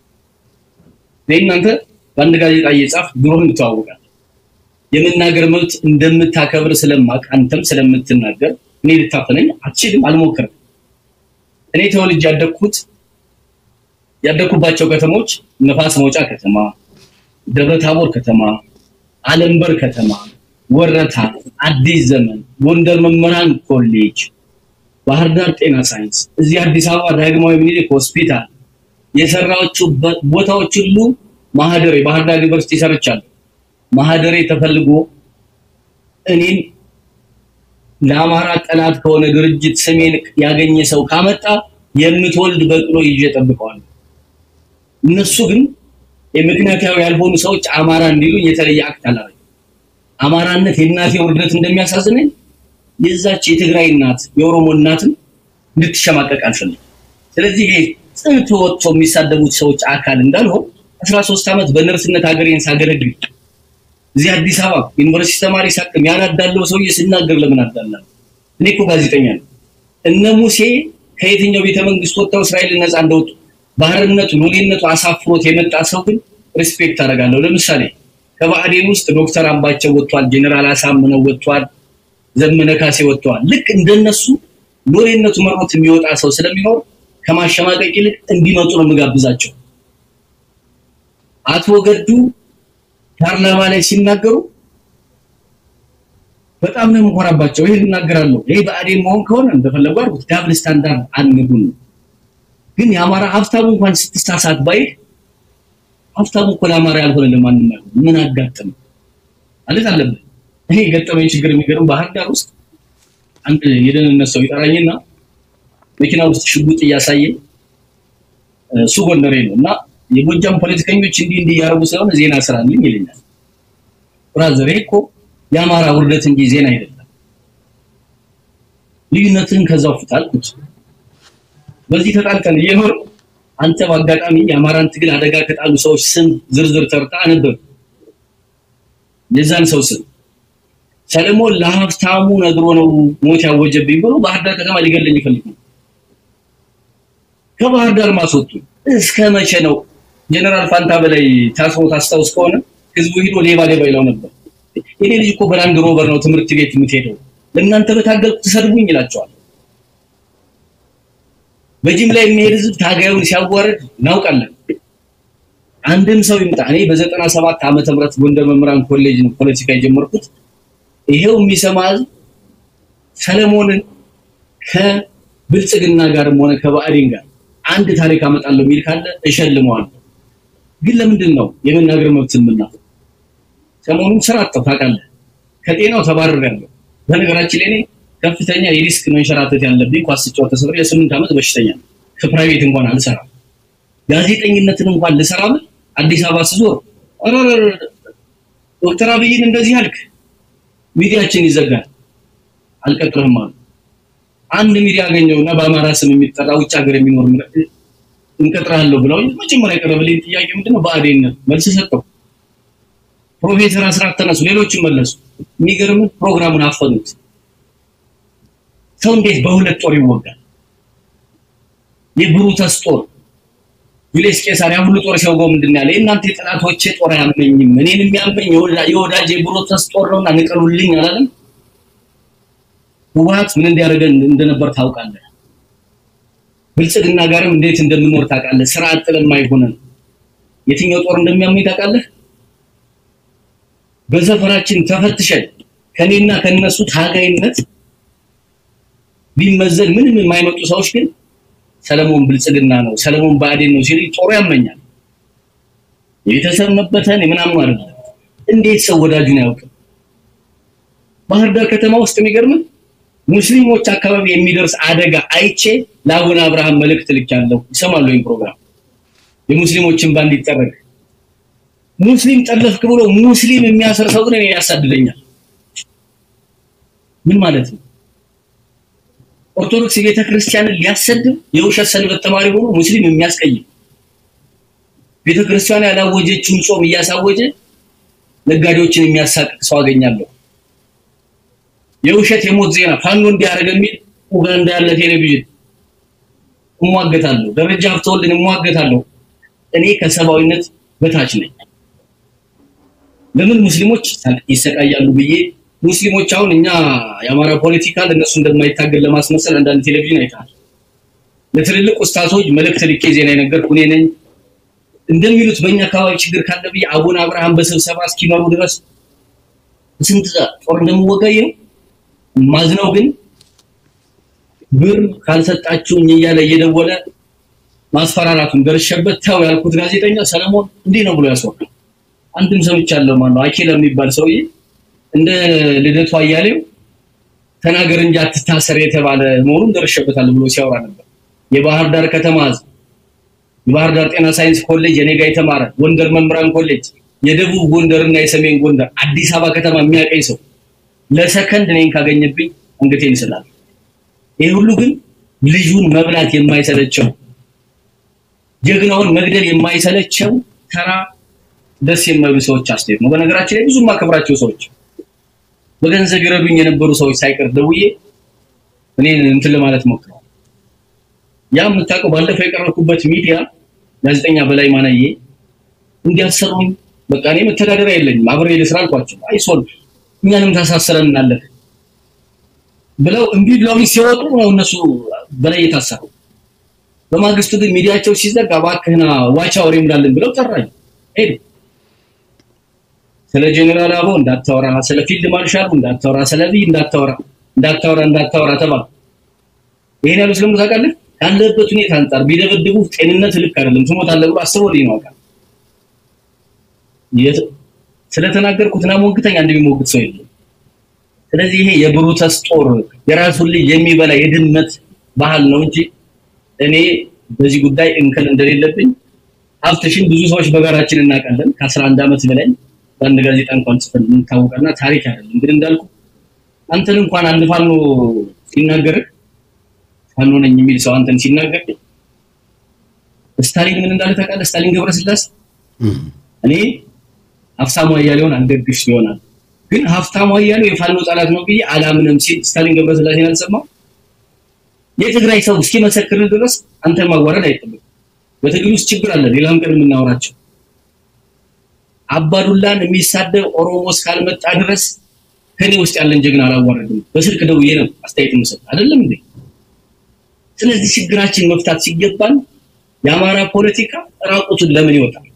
እናንተ በአንድ ጋዜጣ እየጻፍ ድሮህን እንተዋወቃለን። የመናገር መብት እንደምታከብር ስለማቅ አንተም ስለምትናገር እኔ ልታፈነኝ አትችልም፣ አልሞክርም። እኔ ተወልጄ ያደግኩት ያደኩባቸው ከተሞች ነፋስ መውጫ ከተማ፣ ደብረ ታቦር ከተማ፣ አለምበር ከተማ፣ ወረታ፣ አዲስ ዘመን፣ ጎንደር መምህራን ኮሌጅ፣ ባህር ዳር ጤና ሳይንስ፣ እዚህ አዲስ አበባ ዳግማዊ ምኒልክ ሆስፒታል የሰራቸው ቦታዎች ሁሉ ማህደሬ ባህር ዳር ዩኒቨርሲቲ ሰርቻለሁ። ማህደሬ ተፈልጎ እኔን ለአማራ ጠላት ከሆነ ድርጅት ስሜን ያገኘ ሰው ካመጣ የምትወልድ በቅሎ ይዤ ጠብቀዋለሁ። እነሱ ግን የምክንያታዊ ያልሆኑ ሰዎች አማራ እንዲሉኝ የተለየ አክት አላረግም። አማራነት የእናቴ ውርደት እንደሚያሳዝነኝ የዛች የትግራይ እናት የኦሮሞ እናትም እንድትሸማቀቅ አልፈልግም። ስለዚህ ይሄ ጽንፍ ወጥቶ የሚሳደቡት ሰዎች አካል እንዳልሆን አስራ ሶስት ዓመት በነርስነት ሀገሬን ሳገለግል እዚህ አዲስ አበባ ዩኒቨርሲቲ ተማሪ ሳቅም ያናዳለው ሰውዬ ስናገር ለምን አዳላለሁ? እኔ እኮ ጋዜጠኛ ነው። እነ ሙሴ ከየትኛው ቤተ መንግስት ወጥተው እስራኤልን ነፃ እንደወጡ ባህርነቱ ሎሌነቱ አሳፍሮት የመጣ ሰው ግን ሪስፔክት አደርጋለሁ። ለምሳሌ ከባዕዴን ውስጥ ዶክተር አምባቸው ወጥቷል፣ ጄኔራል አሳምነው ወጥቷል፣ ዘመነ ካሴ ወጥተዋል። ልክ እንደነሱ ሎሌነቱ መሮት የሚወጣ ሰው ስለሚኖር ከማሸማቀቅ ይልቅ እንዲመጡ ነው የምጋብዛቸው። አቶ ገዱ ፓርላማ ላይ ሲናገሩ በጣም ነው የምኮራባቸው። ይሄን እናገራለሁ። ይሄ ብአዴን መሆን ከሆነ እንደፈለጉ አድርጉት። ዳብል ስታንዳርድ አንጉን። ግን የአማራ ሀብታሙ እንኳን ስትሳሳት ባይል ሀብታሙ እኮ ለአማራ ያልሆነ ለማንም አይሆን። ምን አጋጠመ ማለት አለብን። እኔ የገጠመኝ ችግር የሚገርም ባህር ዳር ውስጥ አንድ የደህንነት ሰው ይጠራኝና መኪና ውስጥ ሽጉጥ እያሳየ እሱ ጎንደሬ ነው እና የጎጃም ፖለቲከኞች እንዲህ እንዲህ እያደረጉ ስለሆነ ዜና ስራልኝ ይለኛል። ብራዘር ይሄ እኮ የአማራ ውርደት እንጂ ዜና አይደለም። ልዩነትን ከዛው ፍታ አልኩት። በዚህ ተጣልተን እየኖር አንተ በአጋጣሚ የአማራን ትግል አደጋ ከጣሉ ሰዎች ስም ዝርዝር ተርታ አነበብ የዛን ሰው ስም ሰለሞን ለሀብታሙ ነግሮ ነው ሞት ያወጀብኝ ብሎ ባህር ዳር ከተማ ሊገለኝ ይፈልግ ነው። ከባህር ዳር ማስወጡ እስከ መቼ ነው? ጀነራል ፋንታ በላይ ታስሮ ታስታውስ ከሆነ ህዝቡ ሂዶ ሌባ ሌባ ይለው ነበር። የኔ ልጅ እኮ በላንድ ሮቨር ነው ትምህርት ቤት የምትሄደው፣ ለእናንተ በታገልኩ ትሰድቡኝ ይላቸዋል። በጅምላ የሚሄድ ህዝብ ታጋዩን ሲያዋርድ እናውቃለን። አንድም ሰው ይምጣ። እኔ በዘጠና ሰባት ዓመተ ምህረት ጎንደር መምህራን ኮሌጅ ነው ፖለቲካ የጀመርኩት። ይሄው የሚሰማ ህዝብ ሰለሞንን ከብልጽግና ጋርም ሆነ ከባዕዴን ጋር አንድ ታሪክ አመጣለሁ የሚል ካለ እሸልመዋለሁ። ግን ለምንድን ነው የመናገር መብት የምናፈው? ሰሞኑን ስራ አጣሁ ታውቃለህ። ከጤናው ተባርሬያለሁ። በነገራችን ላይ እኔ ከፍተኛ የሪስክ መንሸራተት ያለብኝ ኳስ ስጫወት ተሰብሬ የስምንት ዓመት በሽተኛ ነው። ከፕራይቬት እንኳን አልሰራም። ጋዜጠኝነትን እንኳን ልሰራ ብል አዲስ አበባ ስዞር ዶክተር አብይን እንደዚህ አልክ፣ ሚዲያችን ይዘጋል፣ አልቀጥርህም አሉ። አንድ ሚዲያ አገኘውና በአማራ ስም የሚጠራ ውጭ ሀገር የሚኖር እንቀጥራለሁ ብለው መጀመሪያ የቀረበልኝ ጥያቄ ምንድነው? ብአዴን መልስ ሰጠው። ፕሮፌሰር አስራት ተነሱ፣ ሌሎችም መለሱ። የሚገርም ፕሮግራሙን አፈኑት። ሰው እንዴት በሁለት ጦር ይወጋል? የብሩተስ ጦር ጁልየስ ቄሳር ያ ሁሉ ጦር ሲያወጋው ምንድን ያለ የእናንተ የጠላቶቼ ጦር አያመኝም፣ እኔን የሚያመኝ የወዳጅ የብሩተስ ጦር ነውና ንቀሉልኝ አላለም? ህወሓት ምን እንዲያደርገን እንደነበር ታውቃለህ። ብልጽግና ጋርም እንዴት እንደምኖር ታውቃለህ። ስራ አጥ ለማይሆነን የትኛው ጦር እንደሚያመኝ ታውቃለህ። በሰፈራችን ተፈትሸን ከኔና ከነሱ ታጋይነት ቢመዘን ምንም የማይመጡ ሰዎች ግን ሰለሞን ብልጽግና ነው፣ ሰለሞን ብአዴን ነው ሲል ጦሩ ያመኛል። የቤተሰብ መበተን የምናምን አይደለም። እንዴት ሰው ወዳጁን አያውቅም? ባህር ዳር ከተማ ውስጥ የሚገርምን ሙስሊሞች አካባቢ የሚደርስ አደጋ አይቼ ለአቡነ አብርሃም መልእክት ልኬያለሁ። ይሰማሉ ይህን ፕሮግራም የሙስሊሞችን ባንድ ይጠረግ ሙስሊም ጠለፍክ ብሎ ሙስሊም የሚያስር ሰው ግን እኔ ያሳድደኛል። ምን ማለት ነው? ኦርቶዶክስ ቤተክርስቲያንን ሊያሰድብ የውሸት ሰንበት ተማሪ ሆኖ ሙስሊም የሚያስቀይም ቤተክርስቲያኗ ያላወጀችውን ጾም እያሳወጀ ነጋዴዎችን የሚያሳቅቅ ሰው አገኛለሁ። የውሸት የሞት ዜና ፋኖ እንዲያደርግ የሚል ኡጋንዳ ያለ ቴሌቪዥን እሟገታለሁ። ደረጃ ሀብተወልድን እሟገታለሁ። እኔ ከሰብአዊነት በታች ነኝ። ለምን ሙስሊሞች ይሰቃያሉ ብዬ ሙስሊሞች አሁን እኛ የአማራ ፖለቲካ ለእነሱ እንደማይታገል ለማስመሰል አንዳንድ ቴሌቪዥን አይተሃል። ለትልልቅ ኡስታዞች መልእክት ልኬ ዜና የነገርኩ እኔ ነኝ እንደሚሉት በእኛ አካባቢ ችግር ካለ ብዬ አቡነ አብርሃም በስብሰባ እስኪመሩ ድረስ ስንት ጦር እንደምወጋየው ማዝነው ግን ብር ካልሰጣችሁኝ እያለ እየደወለ ማስፈራራቱን ደርሼበት ተው ያልኩት ጋዜጠኛ ሰለሞን እንዲህ ነው ብሎ ያስወራል። አንድም ሰምቻለሁ። ማነው አኪለ የሚባል ሰውዬ እንደ ልደቱ አያሌው ተናገር እንጂ አትታሰር የተባለ መሆኑን ደርሼበታል ብሎ ሲያወራ ነበር። የባህር ዳር ከተማ ህዝብ የባህር ዳር ጤና ሳይንስ ኮሌጅ የኔ ጋ የተማረ ጎንደር መምህራን ኮሌጅ የደቡብ ጎንደር እና የሰሜን ጎንደር አዲስ አበባ ከተማ የሚያቀኝ ሰው ለሰከንድ እኔን ካገኘብኝ አንገቴን ይስላል። ይህ ሁሉ ግን ልጁን መብላት የማይሰለቸው ጀግናውን መግደል የማይሰለቸው ተራ ደስ የማይሉ ሰዎች አስተያየት ነው። በነገራችን ላይ ብዙ የማከብራቸው ሰዎች በገንዘብ ይረዱኝ የነበሩ ሰዎች ሳይቀር ደውዬ እኔ እንትን ለማለት ሞክረዋል። ያ የምታውቀው ባለፈው የቀረብኩበት ሚዲያ ጋዜጠኛ በላይ ማናዬ እንዲያሰሩኝ በቃ እኔ መተዳደሪያ የለኝም አብሬ ልስራ አልኳቸው። አይሶል እኛንም ታሳስረን እናለን ብለው እምቢ ብለውኝ ሲወጡ ነው እነሱ በላይ የታሰሩ። በማግስቱ ግን ሚዲያቸው ሲዘጋ እባክህና ዋቻ ወሬ እንዳለን ብለው ጠራኝ። ሄዱ። ስለ ጄኔራል አቦ እንዳታወራ፣ ስለ ፊልድ ማርሻሉ እንዳታወራ፣ ስለ ቢ እንዳታወራ እንዳታወራ እንዳታወራ ተባለ። ይሄን ያሉት ለምን ታውቃለህ? ካለበት ሁኔታ አንጻር ቢደበድቡ ጤንነት ልክ አይደለም ትሞታለህ ብሎ አስበው ልኝ ነው አውቃለሁ። ስለተናገርኩት ና ሞግተኛ እንደሚሞግት ሰው የለም። ስለዚህ ይሄ የብሩተስ ጦር የራሱን ልጅ የሚበላ የድመት ባህል ነው እንጂ እኔ በዚህ ጉዳይ እንከን እንደሌለብኝ ሀብትሽን ብዙ ሰዎች በጋራችን እናውቃለን። ከአስራ አንድ ዓመት በላይ በአንድ ጋዜጣ እንኳን ጽፈን እንታወቃልና ታሪክ አይደለም። ግን እንዳልኩ አንተን እንኳን አንድ ፋኖ ሲናገርህ ፋኖ ነኝ የሚል ሰው አንተን ሲናገር ስታሊን ምን እንዳለ ታውቃለህ? ስታሊን ገብረስላሴ እኔ ሀብታሙ አያሌውን አልደግፍ ይሆናል ግን ሀብታሙ አያሌው የፋኖ ጠላት ነው ብዬ አላምንም ሲል ስታሊን ገብረስላሴን አልሰማም። የትግራይ ሰው እስኪመሰክር ድረስ አንተን ማዋረድ አይጠበቅም። በትግል ውስጥ ችግር አለ፣ ሌላም ቀን የምናወራቸው አባዱላን የሚሳደብ ኦሮሞ እስካልመጣ ድረስ ከኔ ውስጥ ያለን ጀግና አላዋረድም። በስልክ ደውዬ ነው አስተያየት የምሰጥ አይደለም እንዴ? ስለዚህ ችግራችን መፍታት ሲገባን የአማራ ፖለቲካ ራቁቱን ለምን ይወጣል?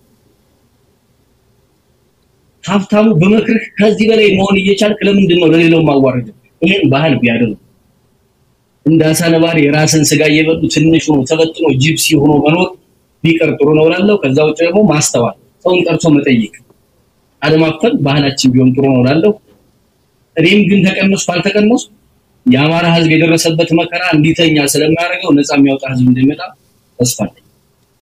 ሀብታሙ በመክርህ ከዚህ በላይ መሆን እየቻልክ ለምንድን ነው ለሌላው ማዋረድ? ይሄን ባህል ቢያደርጉ እንደ አሳ ነባሪ የራስን ስጋ እየበሉ ትንሽ ሆኖ ተበጥኖ ጂፕሲ ሆኖ መኖር ቢቀር ጥሩ ነው እላለሁ። ከዛ ውጭ ደግሞ ማስተዋል፣ ሰውን ጠርቶ መጠየቅ፣ አለማፈን ባህላችን ቢሆን ጥሩ ነው እላለሁ። እኔም ግን ተቀነስኩ አልተቀነስኩ የአማራ ሕዝብ የደረሰበት መከራ እንዲተኛ ስለማያደርገው ነፃ የሚያወጣ ሕዝብ እንደሚመጣ ተስፋ አለኝ።